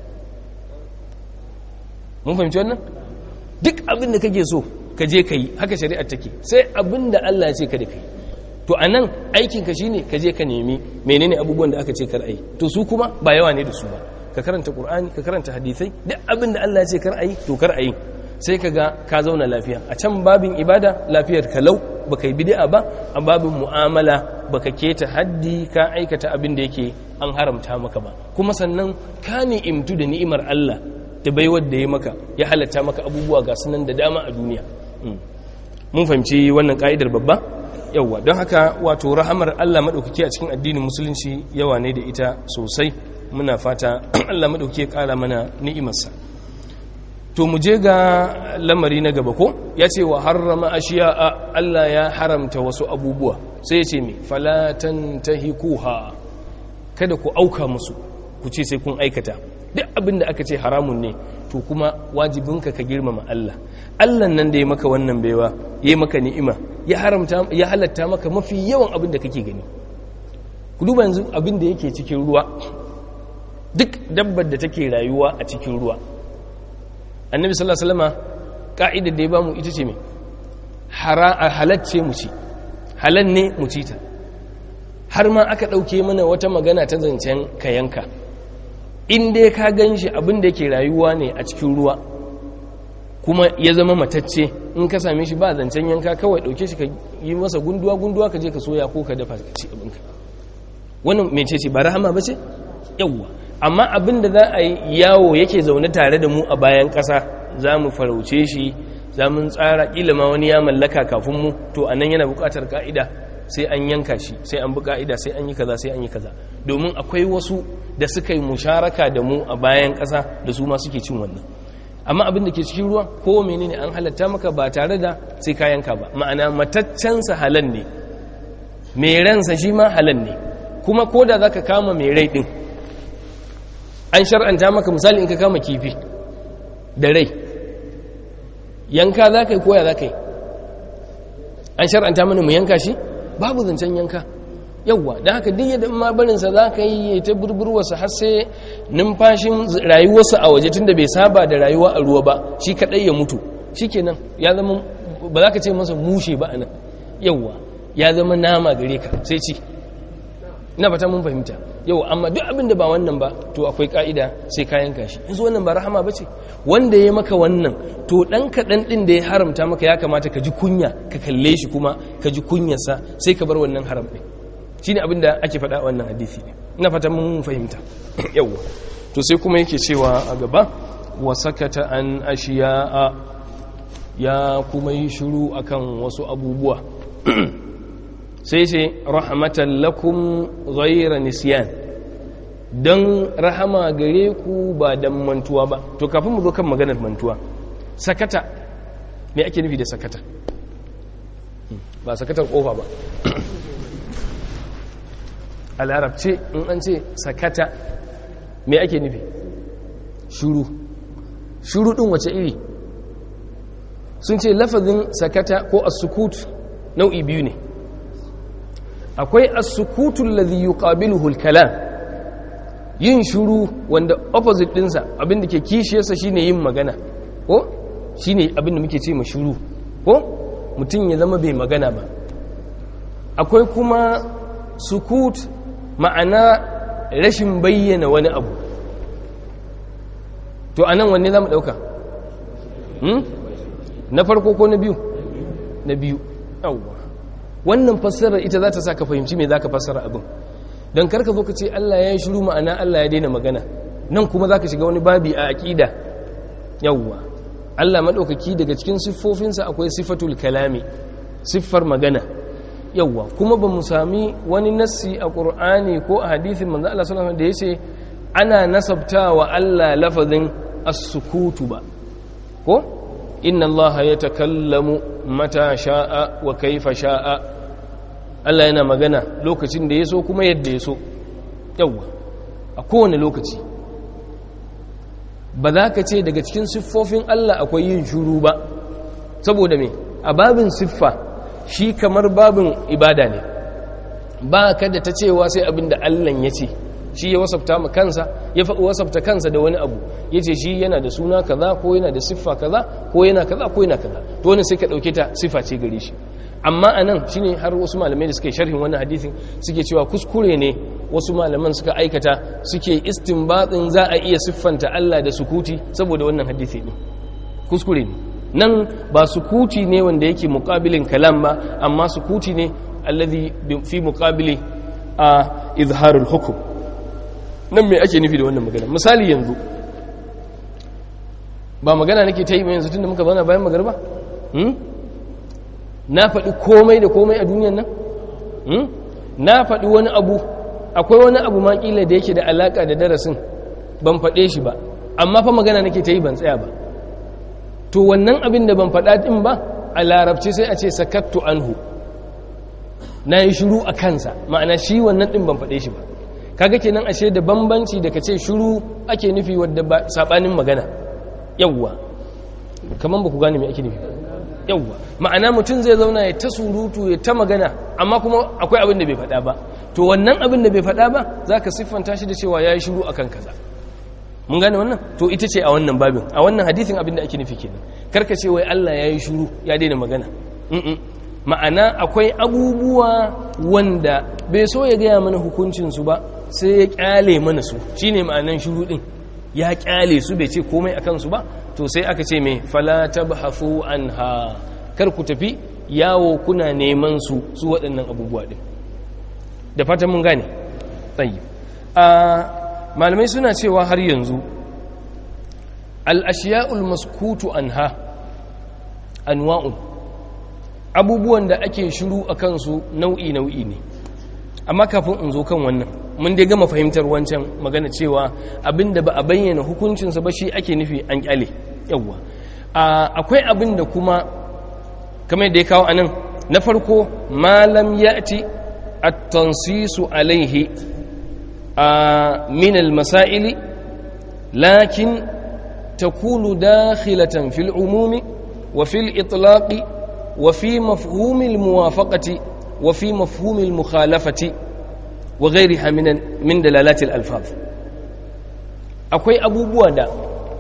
mun fahimci wannan duk abin da kake so ka je ka yi haka shari'ar take sai abin da Allah ya ce kada ka yi to a nan aikinka shi ne ka je ka nemi menene abubuwan da aka ce kar a yi to su kuma ba yawa ne da su ba ka karanta ƙur'ani ka karanta hadisai duk abin da Allah ya ce kar a yi to kar a yi sai ka ga ka zauna lafiya a can babin ibada lafiyar kalau baka yi bid'a ba a babin mu'amala baka keta haddi ka aikata abin da yake an haramta maka ba kuma sannan ka ni'imtu da ni'imar Allah da baiwar da ya maka ya halatta maka abubuwa ga sunan da dama a duniya mun fahimci wannan ka'idar babba yauwa don haka wato rahamar Allah maɗaukaki a cikin addinin musulunci yawa ne da ita sosai muna fata Allah maɗaukaki ya ƙara mana ni'imarsa to mu je ga lamari na gaba ko ya ce wa harrama ashiya a Allah ya haramta wasu abubuwa sai ya ce mai falatan tahikuha kada ku auka musu ku ce sai kun aikata duk abin da aka ce haramun ne to kuma wajibinka ka girmama Allah Allah nan da ya maka wannan baiwa ya maka ni'ima ya haramta ya halatta maka mafi yawan abin da kake gani ku duba yanzu abin da yake cikin ruwa duk dabbar da take rayuwa a cikin ruwa annabi sallallahu alaihi wasallama ka'idar da ya bamu ita ce me halacce mu ci halal ne mu ci ta har ma aka dauke mana wata magana ta zancen kayanka in dai ka gan shi abin da yake rayuwa ne a cikin ruwa kuma ya zama matacce in ka same shi ba zancen yanka kawai dauke shi ka yi masa gunduwa gunduwa ka je ka soya ko ka dafa ka ci abinka wannan mece ce ba rahama ba ce yawwa amma abin da za a yi yawo yake zaune tare da mu a bayan ƙasa za mu farauce shi za mu tsara ƙila ma wani ya mallaka kafin mu to a nan yana buƙatar ka'ida sai an yanka shi sai an bi ka'ida sai an yi kaza sai an yi kaza domin akwai wasu da suka yi musharaka da mu a bayan ƙasa da su ma suke cin wannan amma abin da ke cikin ruwa ko menene an halatta maka ba tare da sai ka yanka ba ma'ana mataccensa halal ne mai ransa shi ma halal ne kuma ko da za ka kama mai rai ɗin an shar'anta maka misali in ka kama kifi da rai yanka za ka yi koya za ka yi an shar'anta mana mu yanka shi babu zancen yanka yauwa don haka duk yadda ma barinsa za ka yi ta burburwarsa har sai numfashin rayuwarsa a waje tun da bai saba da rayuwa a ruwa ba shi kaɗai ya mutu shi kenan ya zama ba za ka ce masa mushe ba a nan yauwa ya zama nama gare ka sai ci ina fata mun fahimta yau amma duk abin da ba wannan ba to akwai ka'ida sai kayan kashi yanzu wannan ba rahama ba ce wanda ya maka wannan to ɗan kaɗan ɗin da ya haramta maka ya kamata ka ji kunya ka kalle shi kuma ka ji kunyarsa sai ka bar wannan haram ɗin shi ne abin da ake faɗa wannan hadisi ne ina fata mun fahimta yau to sai kuma yake cewa a gaba wa sakata an ashiya ya kuma yi shiru akan wasu abubuwa sai ce rahmatan lakum ghayra nisyan dan rahama gare ku ba dan mantuwa ba to kafin mu zo kan maganar mantuwa sakata me ake nufi da sakata ba sakatar kofa ba a larabce in an ce sakata me ake nufi shuru shuru din wace iri sun ce lafazin sakata ko as-sukut nau'i biyu ne akwai as-sukutul ladhi yuqabiluhu al-kalam yin shuru wanda opposite dinsa abinda ke kishiyarsa shine yin magana ko shine abinda muke ce ma shuru ko mutum ya zama bai magana ba akwai kuma sukut ma'ana rashin bayyana wani abu to anan wanne za mu ɗauka na farko ko na biyu na biyu yawwa wannan fassarar ita za ta sa ka fahimci me za ka fassara abin don karka zo ka ce Allah ya yi shiru ma'ana Allah ya daina magana nan kuma za ka shiga wani babi a aƙida yawwa Allah maɗaukaki daga cikin siffofinsa akwai siffatul kalami siffar magana yawwa kuma ba mu sami wani nassi a ƙur'ani ko a hadithin manzo Allah sallallahu alaihi da ya ce ana nasabta wa Allah lafazin as-sukutu ba ko inna Allah ya takallamu mata sha'a wa kaifa sha'a Allah yana magana lokacin da ya so kuma yadda ya so yawwa a kowane lokaci ba za ka ce daga cikin siffofin Allah akwai yin shuru ba saboda me a babin siffa shi kamar babin ibada ne ba ka da ta cewa sai abin da Allah ya ce shi ya wasafta ma kansa ya faɗi wasafta kansa da wani abu ya ce shi yana da suna kaza ko yana da siffa kaza ko yana kaza ko yana kaza to wani sai ka ɗauke ta siffa ce gare shi amma a nan shi ne har wasu malamai da suke sharhin wannan hadithin suke cewa kuskure ne wasu malaman suka aikata suke istinbatin za a iya siffanta Allah da sukuti saboda wannan hadithi ne kuskure ne nan ba sukuti ne wanda yake muqabilin kalam ba amma sukuti ne alladhi fi muqabili a izharul hukm nan me ake nufi da wannan magana misali yanzu ba magana nake ta yi ba yanzu tunda muka zauna bayan magarba hmm? na faɗi komai da komai a duniyan nan hmm? na faɗi wani abu akwai wani abu ma kila da yake da alaka da darasin ban faɗe shi ba amma fa magana nake ta yi ban tsaya ba to wannan abin da ban faɗa ɗin ba a larabci sai a ce sakattu anhu na yi shuru a kansa ma'ana shi wannan ɗin ban faɗe shi ba kaga kenan ashe da bambanci da ka ce shuru ake nufi wadda ba saɓanin magana yawwa kamar ba ku gane mai ake nufi yawwa ma'ana mutum zai zauna ya ta surutu ya ta magana amma kuma akwai abin da bai faɗa ba to wannan abin da bai faɗa ba za ka siffanta shi da cewa ya yi shuru a kan kaza mun gane wannan to ita ce a wannan babin a wannan hadithin abin da ake nufi kenan karka ce wai Allah ya yi shuru ya daina magana ma'ana akwai abubuwa wanda bai so ya gaya mana hukuncinsu ba sai ya kyale mana su shine ma'anan shuru din ya kyale su bai ce komai a kansu ba to sai aka ce mai fala tabhafu anha kar ku tafi yawo kuna neman su su waɗannan abubuwa din da fatan mun gane tsayi a malamai suna cewa har yanzu al-ashiya'ul maskutu anha anwa'un abubuwan da ake shiru a kansu nau'i nau'i ne amma kafin in zo kan wannan mun dai gama fahimtar wancan magana cewa abinda ba a bayyana hukuncinsa ba shi ake nufi an kyale yawwa akwai abin da kuma kamar da ya kawo anan na farko malam ya'ti at-tansisu alaihi min al-masail lakin takunu dakhilatan fil umumi wa fil itlaqi wa fi mafhum al-muwafaqati wa fi mafhum al-mukhalafati wa gairiha min dalalatil alfaf akwai abubuwa da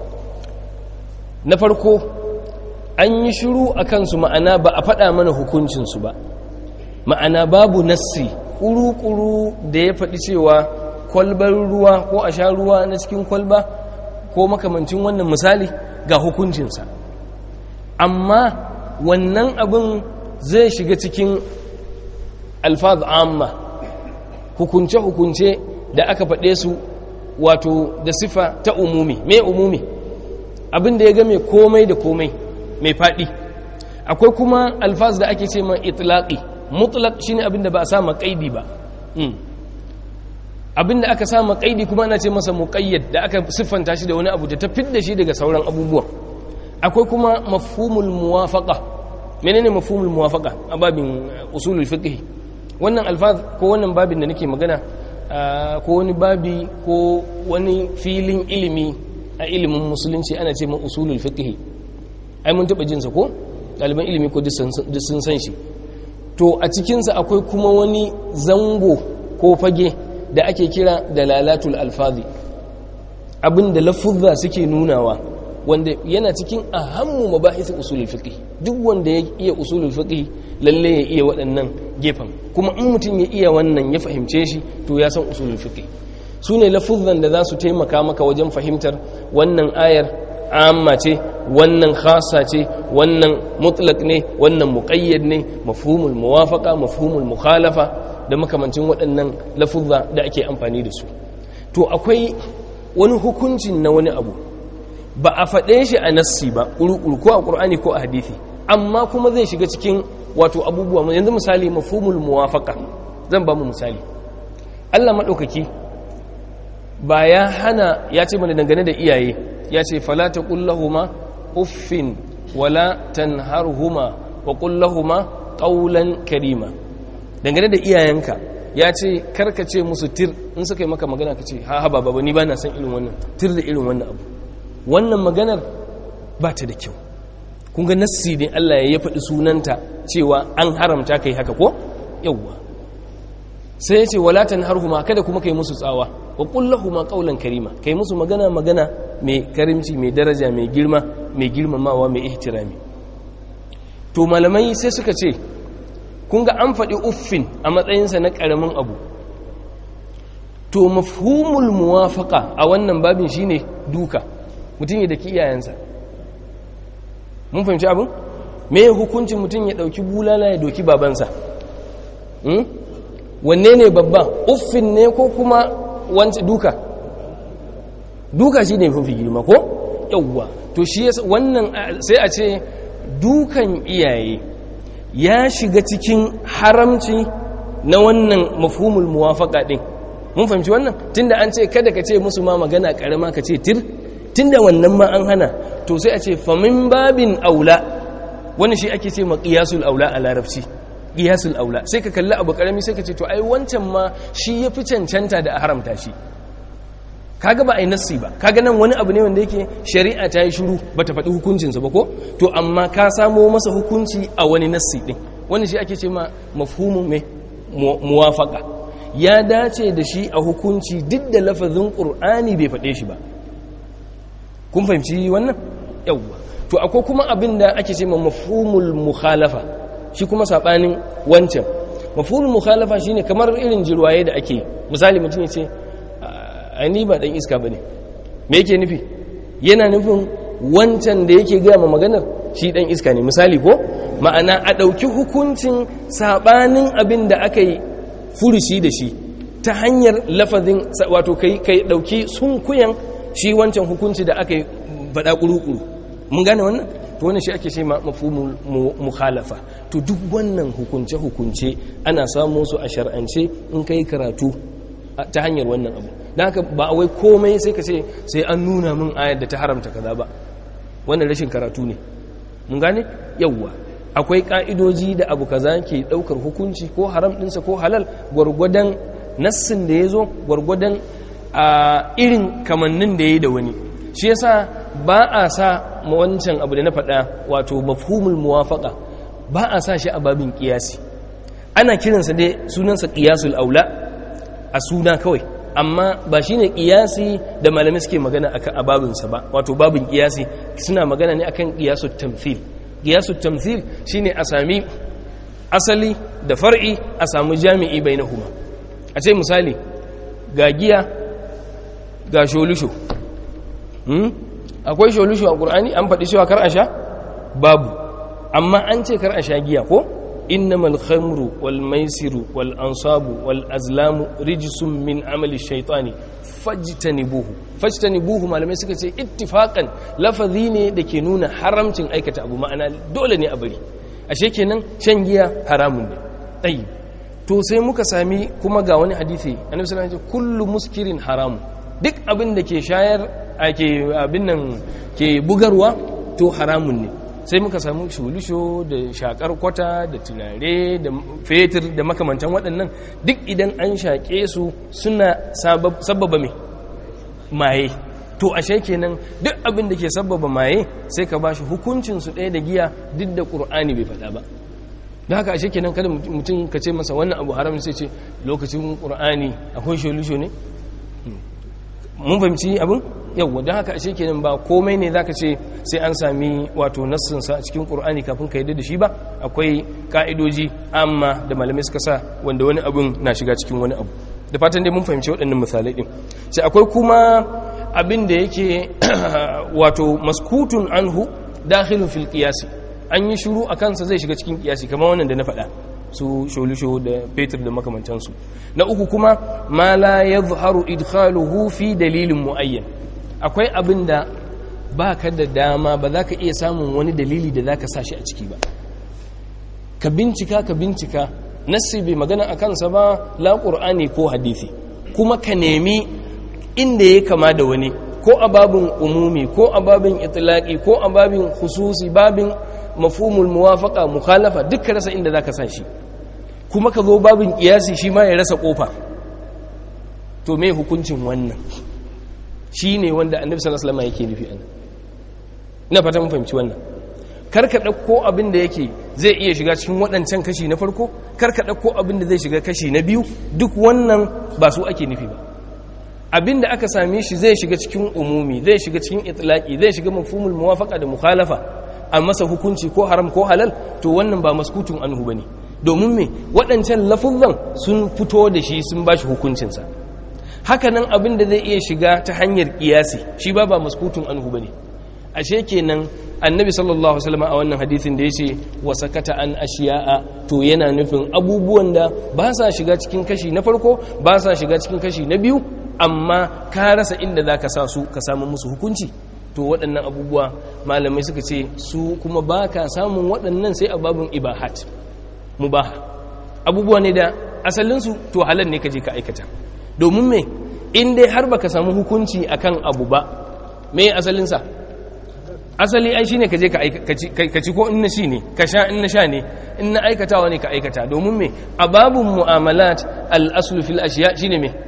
na farko an yi shiru a kansu ma'ana ba a faɗa mana hukuncinsu ba ma'ana babu nassi ƙuru-ƙuru da ya faɗi cewa kwalbar ruwa ko a sha ruwa na cikin kwalba ko makamancin wannan misali ga hukuncinsa amma wannan abin zai shiga cikin alfaz amma hukunce-hukunce da aka faɗe su wato da sifa ta umumi me umumi abin da ya game komai da komai mai faɗi akwai kuma alfaz da ake ce ma itlaqi mutlaq shine abin da ba a sa ma kaidi ba abin da aka sa ma kaidi kuma ana ce masa muqayyad da aka siffanta shi da wani abu da ta fidda shi daga sauran abubuwan akwai kuma mafhumul muwafaqa menene mafhumul muwafaqa a babin usulul fiqh wannan alfaz ko wannan babin da nake magana ko wani babi ko wani filin ilimi a ilimin musulunci ana ce ma usulul fiqh ai mun taba jinsa ko ɗaliban ilimi ko duk sun san shi to a cikinsa akwai kuma wani zango ko fage da ake kira dalalatul alfazi abinda lafuzza suke nunawa wanda yana cikin ahammu mabahis usulul fiqh duk wanda ya iya usulul fiqh lalle ya iya waɗannan gefen kuma in mutum ya iya wannan ya fahimce shi to ya san usulul fiqh su ne lafuzzan da za su taimaka maka wajen fahimtar wannan ayar amma ce wannan khasa ce wannan mutlaq ne wannan muqayyad ne mafhumul muwafaqa mafhumul mukhalafa da makamancin waɗannan lafuzza da ake amfani da su to akwai wani hukuncin na wani abu ba a faɗe shi a nassi ba ƙuruƙuru ko a ƙur'ani ko a hadithi amma kuma zai shiga cikin wato abubuwa yanzu misali mafhumul muwafaqa zan ba mu misali Allah maɗaukaki ba ya hana ya ce mana dangane da iyaye ya ce fala taqul lahumu uffin wala tanharhuma wa qul lahumu qawlan karima dangane da iyayenka ya ce karka ce musu tir in suka yi maka magana ka ce ha ha baba ni ba na san irin wannan tir da irin wannan abu wannan maganar ba ta da kyau kun ga nassi ne Allah ya faɗi sunanta cewa an haramta kai haka ko yawwa sai ya ce wala tanharhuma kada kuma kai musu tsawa wa qul lahumu qawlan karima kai musu magana magana mai karimci mai daraja mai girma mai girmamawa mai ihtirami to malamai sai suka ce kun ga an faɗi uffin a matsayinsa na ƙaramin abu to mafhumul muwafaka a wannan babin shine duka mutum ya daki iyayensa mun fahimci abin me hukuncin mutum ya ɗauki bulala ya doki babansa wanne ne babba uffin ne ko kuma wancan duka duka shi ne mafi girma ko yauwa to shi wannan sai a ce dukan iyaye ya shiga cikin haramci na wannan mafhumul muwafaka din mun fahimci wannan tunda an ce kada ka ce musu ma magana karama ka ce tir tunda wannan ma an hana to sai a ce famin babin aula wani shi ake ce maqiyasul aula a larabci qiyasul aula sai ka kalli abu karami sai ka ce to ai wancan ma shi yafi cancanta da a haramta shi kaga ba a yi nassi ba kaga nan wani abu ne wanda yake shari'a ta yi shiru ba ta faɗi hukuncinsa ba ko to amma ka samo masa hukunci a wani nassi ɗin wani shi ake ce ma mafhumin mai muwafaka ya dace da shi a hukunci duk da lafazin ƙur'ani bai faɗe shi ba kun fahimci wannan yawwa to akwai kuma abin da ake ce ma mafhumul mukhalafa shi kuma saɓanin wancan mafhumul mukhalafa shine kamar irin jirwaye da ake misali mutum ya ce ni ba dan iska bane me yake nufi yana nufin wancan da yake gaya ma maganar shi dan iska ne misali ko ma'ana a ɗauki hukuncin sabanin abin da aka yi furushi da shi ta hanyar lafazin wato kai kai ɗauki sunkuyan shi wancan hukunci da aka yi faɗa ƙuruƙuru mun gane wannan to wannan shi ake ce ma mafhumul mukhalafa to duk wannan hukunce hukunce ana samu su a shar'ance in kai karatu ta hanyar wannan abu da haka ba wai komai sai ka ce sai an nuna min ayar da ta haramta kaza ba wannan rashin karatu ne mun gane yawwa akwai ka'idoji da abu kaza ke daukar hukunci ko haram dinsa ko halal gwargwadon nassin da ya zo gwargwadon a irin kamannin da ya yi da wani shi yasa ba a sa wancan abu da na faɗa wato mafhumul muwafaqa ba a sa shi a babin kiyasi ana kiransa dai sunansa qiyasul aula a suna kawai amma ba shi ne ƙiyasi da malamai suke magana a babinsa ba wato babin ƙiyasi suna magana ne akan ƙiyasut tamthil ƙiyasut tamthil shi ne a sami asali da far'i a samu jami'i bai na huma a ce misali ga giya ga sholusho akwai sholusho a ƙur'ani an faɗi cewa kar a sha babu amma an ce kar a sha giya ko إنما الخمر والميسر والأنصاب والأزلام رجس من عمل الشيطان فاجتنبوه فاجتنبوه ما لم يسكت اتفاقا لفظين دكي نون حرمتين أيكة أبو معنى دولة أبري ashe kenan shan giya haramun ne tayi to sai muka sami kuma ga wani hadisi annabi sallallahu alaihi wasallam kullu muskirin haramu duk abin da ke shayar ake abin nan ke bugarwa to haramun ne sai muka samu shulusho da shakar kwata da tunare da fetur da makamantan waɗannan duk idan an shaƙe su suna sababa mai maye to ashe kenan duk abin da ke sababa maye sai ka ba shi hukuncinsu ɗaya da giya duk da ƙur'ani bai faɗa ba da haka ashe kenan kada mutum ka ce masa wannan abu haram sai ce lokacin ƙur'ani akwai shulusho ne mun fahimci abin yau don haka ashe kenan ba komai ne zaka ce sai an sami wato nassinsa a cikin qur'ani kafin ka yadda da shi ba akwai ka'idoji amma da malamai suka sa wanda wani abun na shiga cikin wani abu da fatan dai mun fahimci waɗannan misalai din sai akwai kuma abin da yake wato maskutun anhu dakhilun fil qiyasi an yi shiru a kansa zai shiga cikin qiyasi kamar wannan da na faɗa su sholusho da fetur da makamantansu na uku kuma ma la yadhharu idkhaluhu fi dalilin muayyan akwai abin da ba ka da dama ba za ka iya samun wani dalili da za ka sa shi a ciki ba ka bincika ka bincika nassi bai magana a kansa ba la ƙur'ani ko hadithi kuma ka nemi inda ya kama da wani ko a babin umumi ko a babin itlaqi ko a babin hususi babin mafhumul muwafaqa mukhalafa dukkan rasa inda zaka sa shi kuma ka zo babin kiyasi shi ma ya rasa kofa to me hukuncin wannan shine wanda annabi sallallahu alaihi wasallam yake nufi anan ina fata mun fahimci wannan karka ɗauko abin da yake zai iya shiga cikin waɗancan kashi na farko karka ɗauko abin da zai shiga kashi na biyu duk wannan ba su ake nufi ba abin da aka same shi zai shiga cikin umumi zai shiga cikin itlaki zai shiga mafhumul muwafaqa da mukhalafa a masa hukunci ko haram ko halal to wannan ba maskutun anhu bane domin me waɗancan lafuzan sun fito da shi sun bashi hukuncinsa hakanan abin da zai iya shiga ta hanyar kiyasi shi ba ba maskutun anhu bane ashe kenan annabi sallallahu alaihi wasallam a wannan hadisin da yace wa sakata an ashiya'a to yana nufin abubuwan da ba sa shiga cikin kashi na farko ba sa shiga cikin kashi na biyu amma ka rasa inda zaka sa su ka samu musu hukunci to waɗannan abubuwa malamai suka ce su kuma ba ka samun waɗannan sai a babin ibahat mubaha abubuwa ne da asalinsu to halal ne ka je ka aikata domin me in dai har baka samu hukunci akan abu ba me asalinsa asali ai shine ka je ka ci ko in na shi ne ka sha in na sha ne in na aikatawa ne ka aikata domin me a babun mu'amalat al-aslu fil ashiya shine me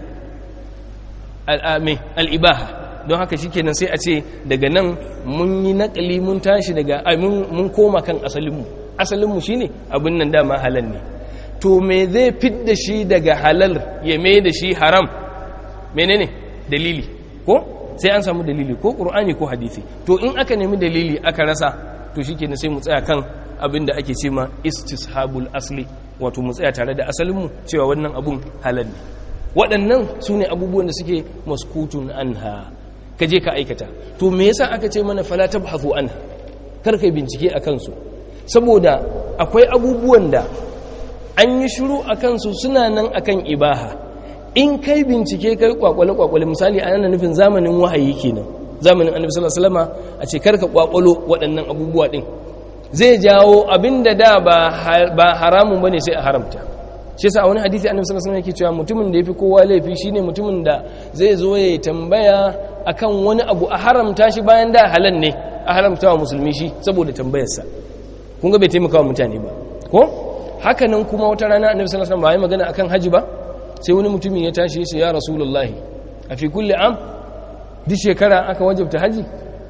al-ibaha don haka shikenan sai a ce daga nan mun yi nakali mun tashi daga mun koma kan asalinmu asalinmu shine abin nan dama halal ne to me zai fidda shi daga halal ya mai da shi haram menene dalili ko sai an samu dalili ko ƙur'ani ko hadisi to in aka nemi dalili aka rasa to shi kenan sai mu tsaya kan abin da ake ce ma istishabul asli wato mu tsaya tare da asalinmu cewa wannan abun halal ne waɗannan su ne abubuwan da suke maskutun anha ka je ka aikata to me yasa aka ce mana fala tabhathu anha kar kai bincike a kansu saboda akwai abubuwan da an yi shiru a kansu suna nan akan ibaha in kai bincike kai kwakwale kwakwale misali a yana nufin zamanin wahayi kenan zamanin annabi sallallahu alaihi wasallam a ce karka kwakwalo waɗannan abubuwa din zai jawo abinda da ba ba haramun bane sai a haramta shi yasa a wani hadisi annabi sallallahu alaihi wasallam yake cewa mutumin da yafi kowa laifi shine mutumin da zai zo ya tambaya akan wani abu a haramta shi bayan da halal ne a haramta wa musulmi shi saboda tambayarsa kun ga bai taimaka wa mutane ba ko haka nan kuma wata rana annabi sallallahu alaihi wasallam ba ya magana akan haji ba sai wani mutumin ya tashi ya ya rasulullahi a fi kulle am duk shekara aka wajabta haji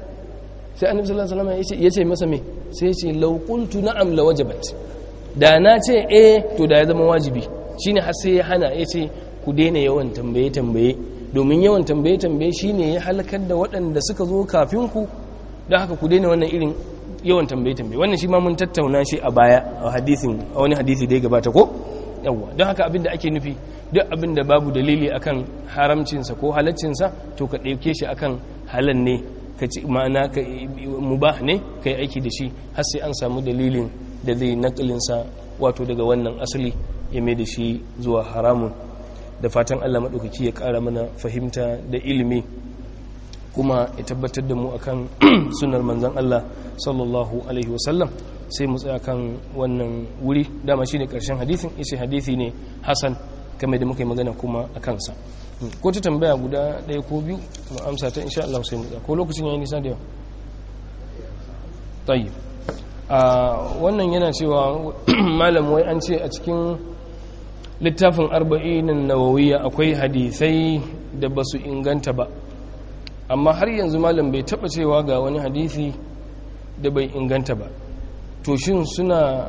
sai annabi sallallahu alaihi wasallam ya ce masa me sai ya ce law qultu na'am la wajabat da na ce eh to da ya zama wajibi shine har sai ya hana ya ce ku daina yawan tambaye tambaye domin yawan tambaye tambaye shine ya halakar da waɗanda suka zo kafin ku don haka ku daina wannan irin yawan tambaye tambaye wannan shi ma mun tattauna shi a baya a hadisin a wani hadisi da ya gabata ko yawwa don haka abin da ake nufi duk abin da babu dalili akan haramcinsa ko halaccinsa to ka ɗauke shi akan halal ne ka ci ma'ana ka mubah ne ka yi aiki da shi har sai an samu dalilin da zai nakalinsa wato daga wannan asali ya mai da shi zuwa haramun da fatan allah maɗaukaki ya ƙara mana fahimta da ilimi kuma ya tabbatar da mu akan sunar manzan allah sallallahu alaihi wasallam sai mu tsaya kan wannan wuri dama shine karshen hadisin ishe hadisi ne hasan kamar da muka yi magana kuma a kansa ko ta tambaya guda ɗaya ko biyu mu amsa ta insha Allah sai mu tsaya ko lokacin yayi nisa da yawa tayi a wannan yana cewa malam wai an ce a cikin littafin arba'inin nawawiyya akwai hadisai da basu inganta ba amma har yanzu malam bai taba cewa ga wani hadisi da bai inganta ba to shin suna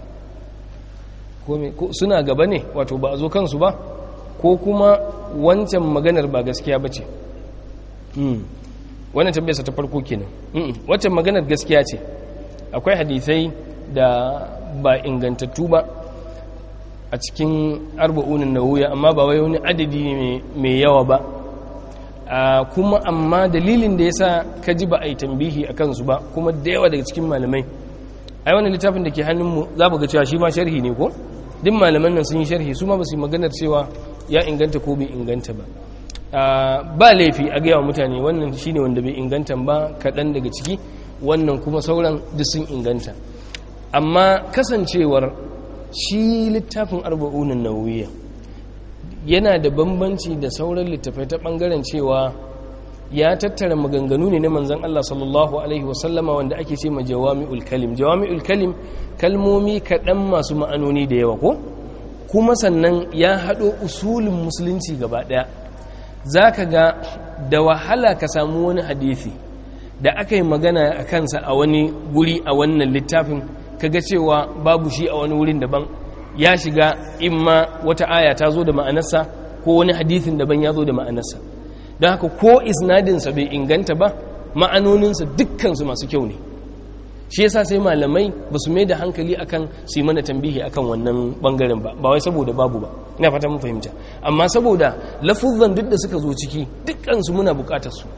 suna gaba ne wato ba a zo kansu ba ko kuma wancan maganar ba gaskiya ba ce wannan tambayarsa ta farko kenan wancan maganar gaskiya ce akwai hadisai da ba ingantattu ba a cikin arba'unin nawuya amma ba wai wani adadi mai yawa ba kuma amma dalilin da ya sa ka ji ba a yi tambihi a kansu ba kuma da yawa daga cikin malamai ai wani littafin da ke hannunmu za ga cewa shi ma sharhi ne ko duk malaman nan sun yi sharhi su ma ba su yi maganar cewa ya inganta ko bai inganta ba ba laifi a gaya wa mutane wannan shi ne wanda bai inganta ba kaɗan daga ciki wannan kuma sauran duk sun inganta amma kasancewar shi littafin arba'unan nawiya yana da bambanci da sauran littafai ta ɓangaren cewa ya tattara maganganu ne na manzan Allah sallallahu Alaihi wasallama wanda ake ce ma jawami'ul kalim jawami'ul kalim kalmomi kaɗan masu ma'anoni da yawa ko kuma sannan ya haɗo usulin musulunci gaba ɗaya za ka ga da wahala ka samu wani hadithi da aka yi magana a kansa a wani guri a wannan littafin kaga cewa babu shi a wani wurin daban ya shiga imma wata aya ta zo da ma'anarsa ko wani hadithin daban ya zo da ma'anarsa don haka ko isnadinsa bai inganta ba ma'anoninsa dukkansu masu kyau ne shi yasa sai malamai ba su mai da hankali akan su yi mana tambihi akan wannan bangaren ba ba wai saboda babu ba ina fata mun fahimta amma saboda lafuzan duk da suka zo ciki dukkansu muna bukatar su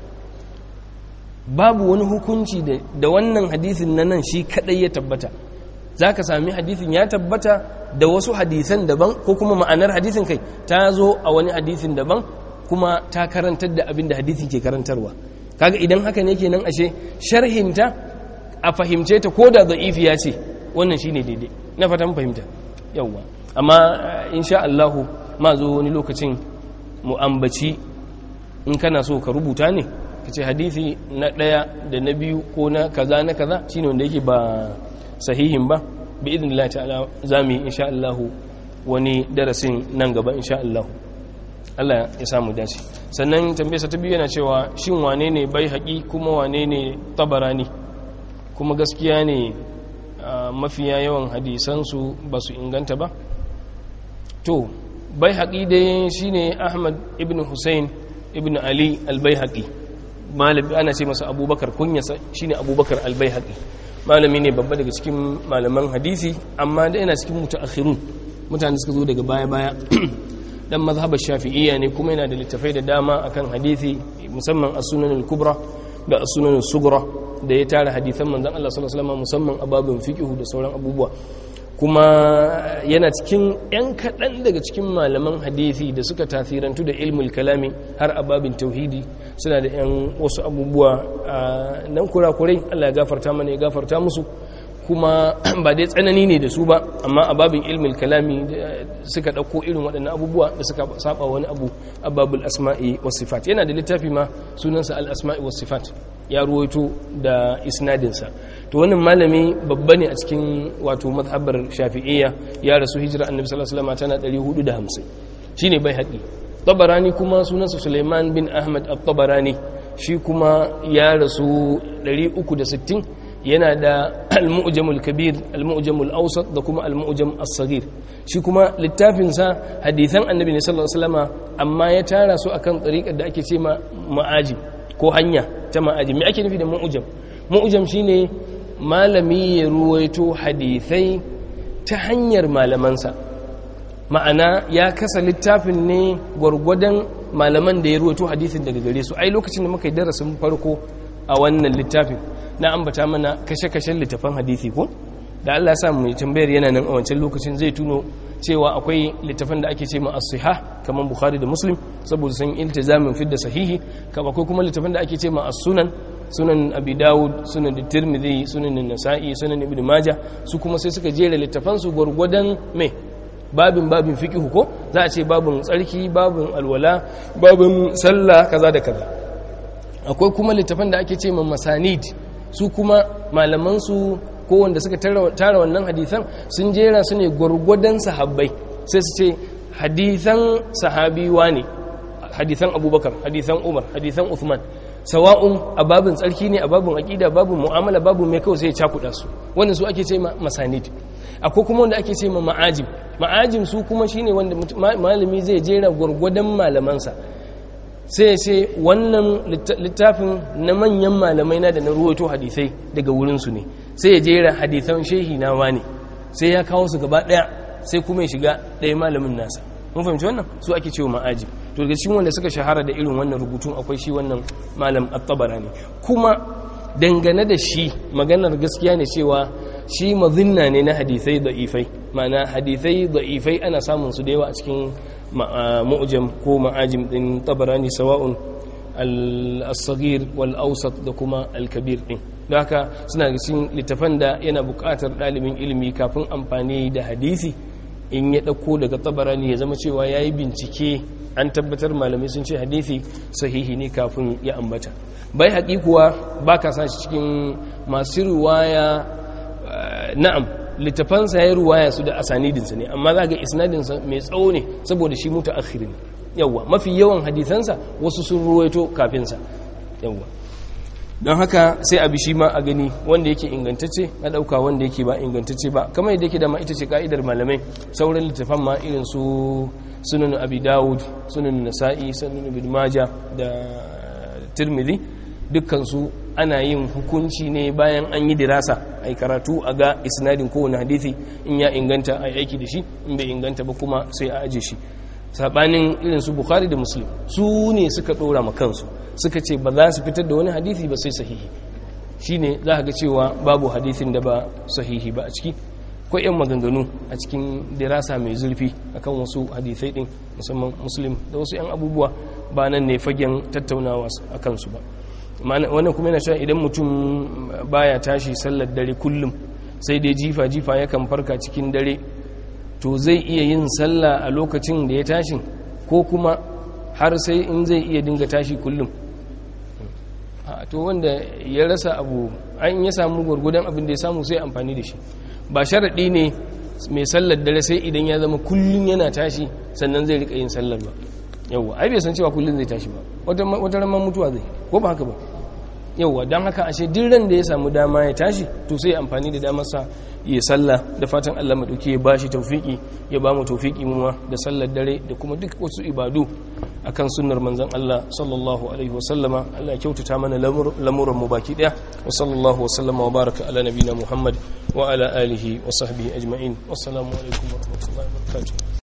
babu wani hukunci da wannan hadisin na nan shi kadai ya tabbata za ka sami hadisin ya tabbata da wasu hadisan daban ko kuma ma'anar hadisin kai ta zo a wani hadisin daban kuma ta karantar da abin da hadisin ke karantarwa kaga idan haka ne kenan ashe sharhinta a fahimce ta ko da da'ifiya ce wannan shine daidai na fatan fahimta yawwa amma insha Allah ma zo wani lokacin mu ambaci in kana so ka rubuta ne ka ce hadisi na ɗaya da na biyu ko na kaza na kaza shine wanda yake ba sahihin ba bi idinillah ta'ala za mu yi insha Allah wani darasin nan gaba insha Allah Allah ya samu dace sannan tambayarsa ta biyu yana cewa shin wane ne bai haƙi kuma wane ne tabarani kuma gaskiya ne mafiya yawan hadisansu ba su inganta ba to bai haƙi dai shine Ahmad ibn Hussein ibn Ali al-bai haƙi malami ana ce masa abubakar kunyasa shine abubakar albayhaqi malami ne babba daga cikin malaman hadisi amma da yana cikin mutaakhirun mutane suka zo daga baya baya dan mazhabar shafi'iyya ne kuma yana da littafai da dama akan hadisi musamman as-sunan al-kubra da as-sunan al-sughra da ya tara hadisan manzon Allah sallallahu alaihi wasallam musamman ababin fiqh da sauran abubuwa kuma yana cikin 'yan kaɗan daga cikin malaman hadithi da suka tasirantu da ilmul kalami har a babin tauhidi suna da 'yan wasu abubuwa nan kurakurai Allah ya gafarta mana ya gafarta musu kuma ba dai tsanani ne da su ba amma a babin ilmul kalami suka ɗauko irin waɗannan abubuwa da suka saba wani abu a babul asma'i was sifat yana da littafi ma sunansa al asma'i was sifat ya ruwaito da isnadinsa to wannan malami babba ne a cikin wato mazhabar shafi'iyya ya rasu hijira annabi sallallahu alaihi wasallam tana 450 shine bai haƙi tabarani kuma sunansa Suleiman bin Ahmad at-Tabarani shi kuma ya rasu 360 yana da al-mu'jamul kabir al-mu'jamul awsat da kuma al-mu'jam as-saghir shi kuma littafinsa hadithan annabi ne sallallahu alaihi wasallama amma ya tara su akan tsariƙar da ake ce ma ma'ajib ko hanya ta ma'ajib me ake nufi da mu'jam mu'jam shine malami ya ruwaito hadithai ta hanyar malamansa ma'ana ya kasa littafin ne gwargwadon malaman da ya ruwaito hadithin daga gare su ai lokacin da muka yi darasin farko a wannan littafin na ambata mana kashe-kashen littafan hadithi ko da Allah sa mu tambayar yana nan a wancan lokacin zai tuno cewa akwai littafan da ake ce ma as-sihah kaman bukhari da muslim saboda sun iltizamin fidda sahihi kama akwai kuma littafan da ake ce ma as-sunan sunan abi dawud sunan tirmidhi sunan nasa'i sunan ibn majah su kuma sai suka jera littafan su gurgudan me babin babin fiqh ko za a ce babin tsarki babin alwala babin sallah kaza da kaza akwai kuma littafan da ake ce ma masanid su kuma malaman su ko wanda suka tara wannan hadisan sun jera su ne gwargwadon sahabbai sai su ce hadisan sahabi ne hadisan abubakar hadisan umar hadisan uthman sawa'un a babin tsarki ne a babin aƙida babin mu'amala babin mai kawai sai ya cakuɗa su wannan su ake ce ma masanid akwai kuma wanda ake ce ma ma'ajim ma'ajim su kuma shine wanda malami zai jera gwargwadon malamansa sai ya ce wannan littafin na manyan malamai na da na ruwaito hadisai daga wurinsu ne sai ya jera hadisan shehi na wani sai ya kawo su gaba daya sai kuma ya shiga ɗaya malamin nasa mun fahimci wannan su ake cewa ma'aji to daga cikin wanda suka shahara da irin wannan rubutun akwai shi wannan malam at-tabarani kuma dangane da shi maganar gaskiya ne cewa shi mazinna ne na hadisai da'ifai ma'ana hadisai da'ifai ana samun su da yawa a cikin mu'jam ko ma'ajim din tabarani sawa'un al-saghir wal awsat da kuma al-kabir din da haka suna cikin littafan da yana buƙatar ɗalibin ilimi kafin amfani da hadisi in ya ɗauko daga tabarani ya zama cewa ya yi bincike an tabbatar malamai sun ce hadithi sahihi ne kafin ya ambata bai haƙi kuwa ba ka sa shi cikin masu ruwaya na'am littafansa ya yi ruwaya su da asanidinsa ne amma za ga isnadinsa mai tsawo ne saboda shi mutu akhiri ne yawwa mafi yawan hadisansa wasu sun ruwaito kafinsa yawwa don haka sai abi shi ma a gani wanda yake ingantacce na ɗauka wanda yake ba ingantacce ba kamar yadda yake dama ita ce ka'idar malamai sauran littafan ma irin su sunan abi dawud sunan nasa'i sunan ibn maja da tirmidhi dukkansu ana yin hukunci ne bayan an yi dirasa a yi karatu a ga isnadin kowane hadithi in ya inganta a yi aiki da shi in bai inganta ba kuma sai a aje shi sabanin irin su bukhari da muslim su ne suka dora ma kansu suka ce ba za su fitar da wani hadithi ba sai sahihi shine za ga cewa babu hadithin da ba sahihi ba a ciki ko yan maganganu a cikin dirasa mai zurfi akan wasu hadithai din musamman muslim da wasu yan abubuwa ba nan ne fagen tattaunawa a kansu ba wannan kuma yana cewa idan mutum baya tashi sallar dare kullum sai dai jifa jifa yakan farka cikin dare to zai iya yin sallah a lokacin da ya tashi ko kuma har sai in zai iya dinga tashi kullum to wanda ya rasa abu an ya samu gwargwadon abin da ya samu sai amfani da shi ba sharaɗi ne mai sallar dare sai idan ya zama kullum yana tashi sannan zai rika yin sallar ba yauwa ai bai san cewa kullum zai tashi ba wata ramar mutuwa zai ko ba haka ba yauwa don haka ashe duk ran da ya samu dama ya tashi to sai amfani da damarsa ya sallah da fatan Allah madauki ya bashi tawfiki ya ba mu tawfiki mu da sallar dare da kuma duk wasu ibadu akan sunnar manzon Allah sallallahu alaihi wasallama Allah ya kyautata mana lamuran mu baki daya wa sallallahu wasallama wa baraka ala nabina Muhammad wa ala alihi wa sahbihi ajma'in wassalamu alaikum wa rahmatullahi wa barakatuh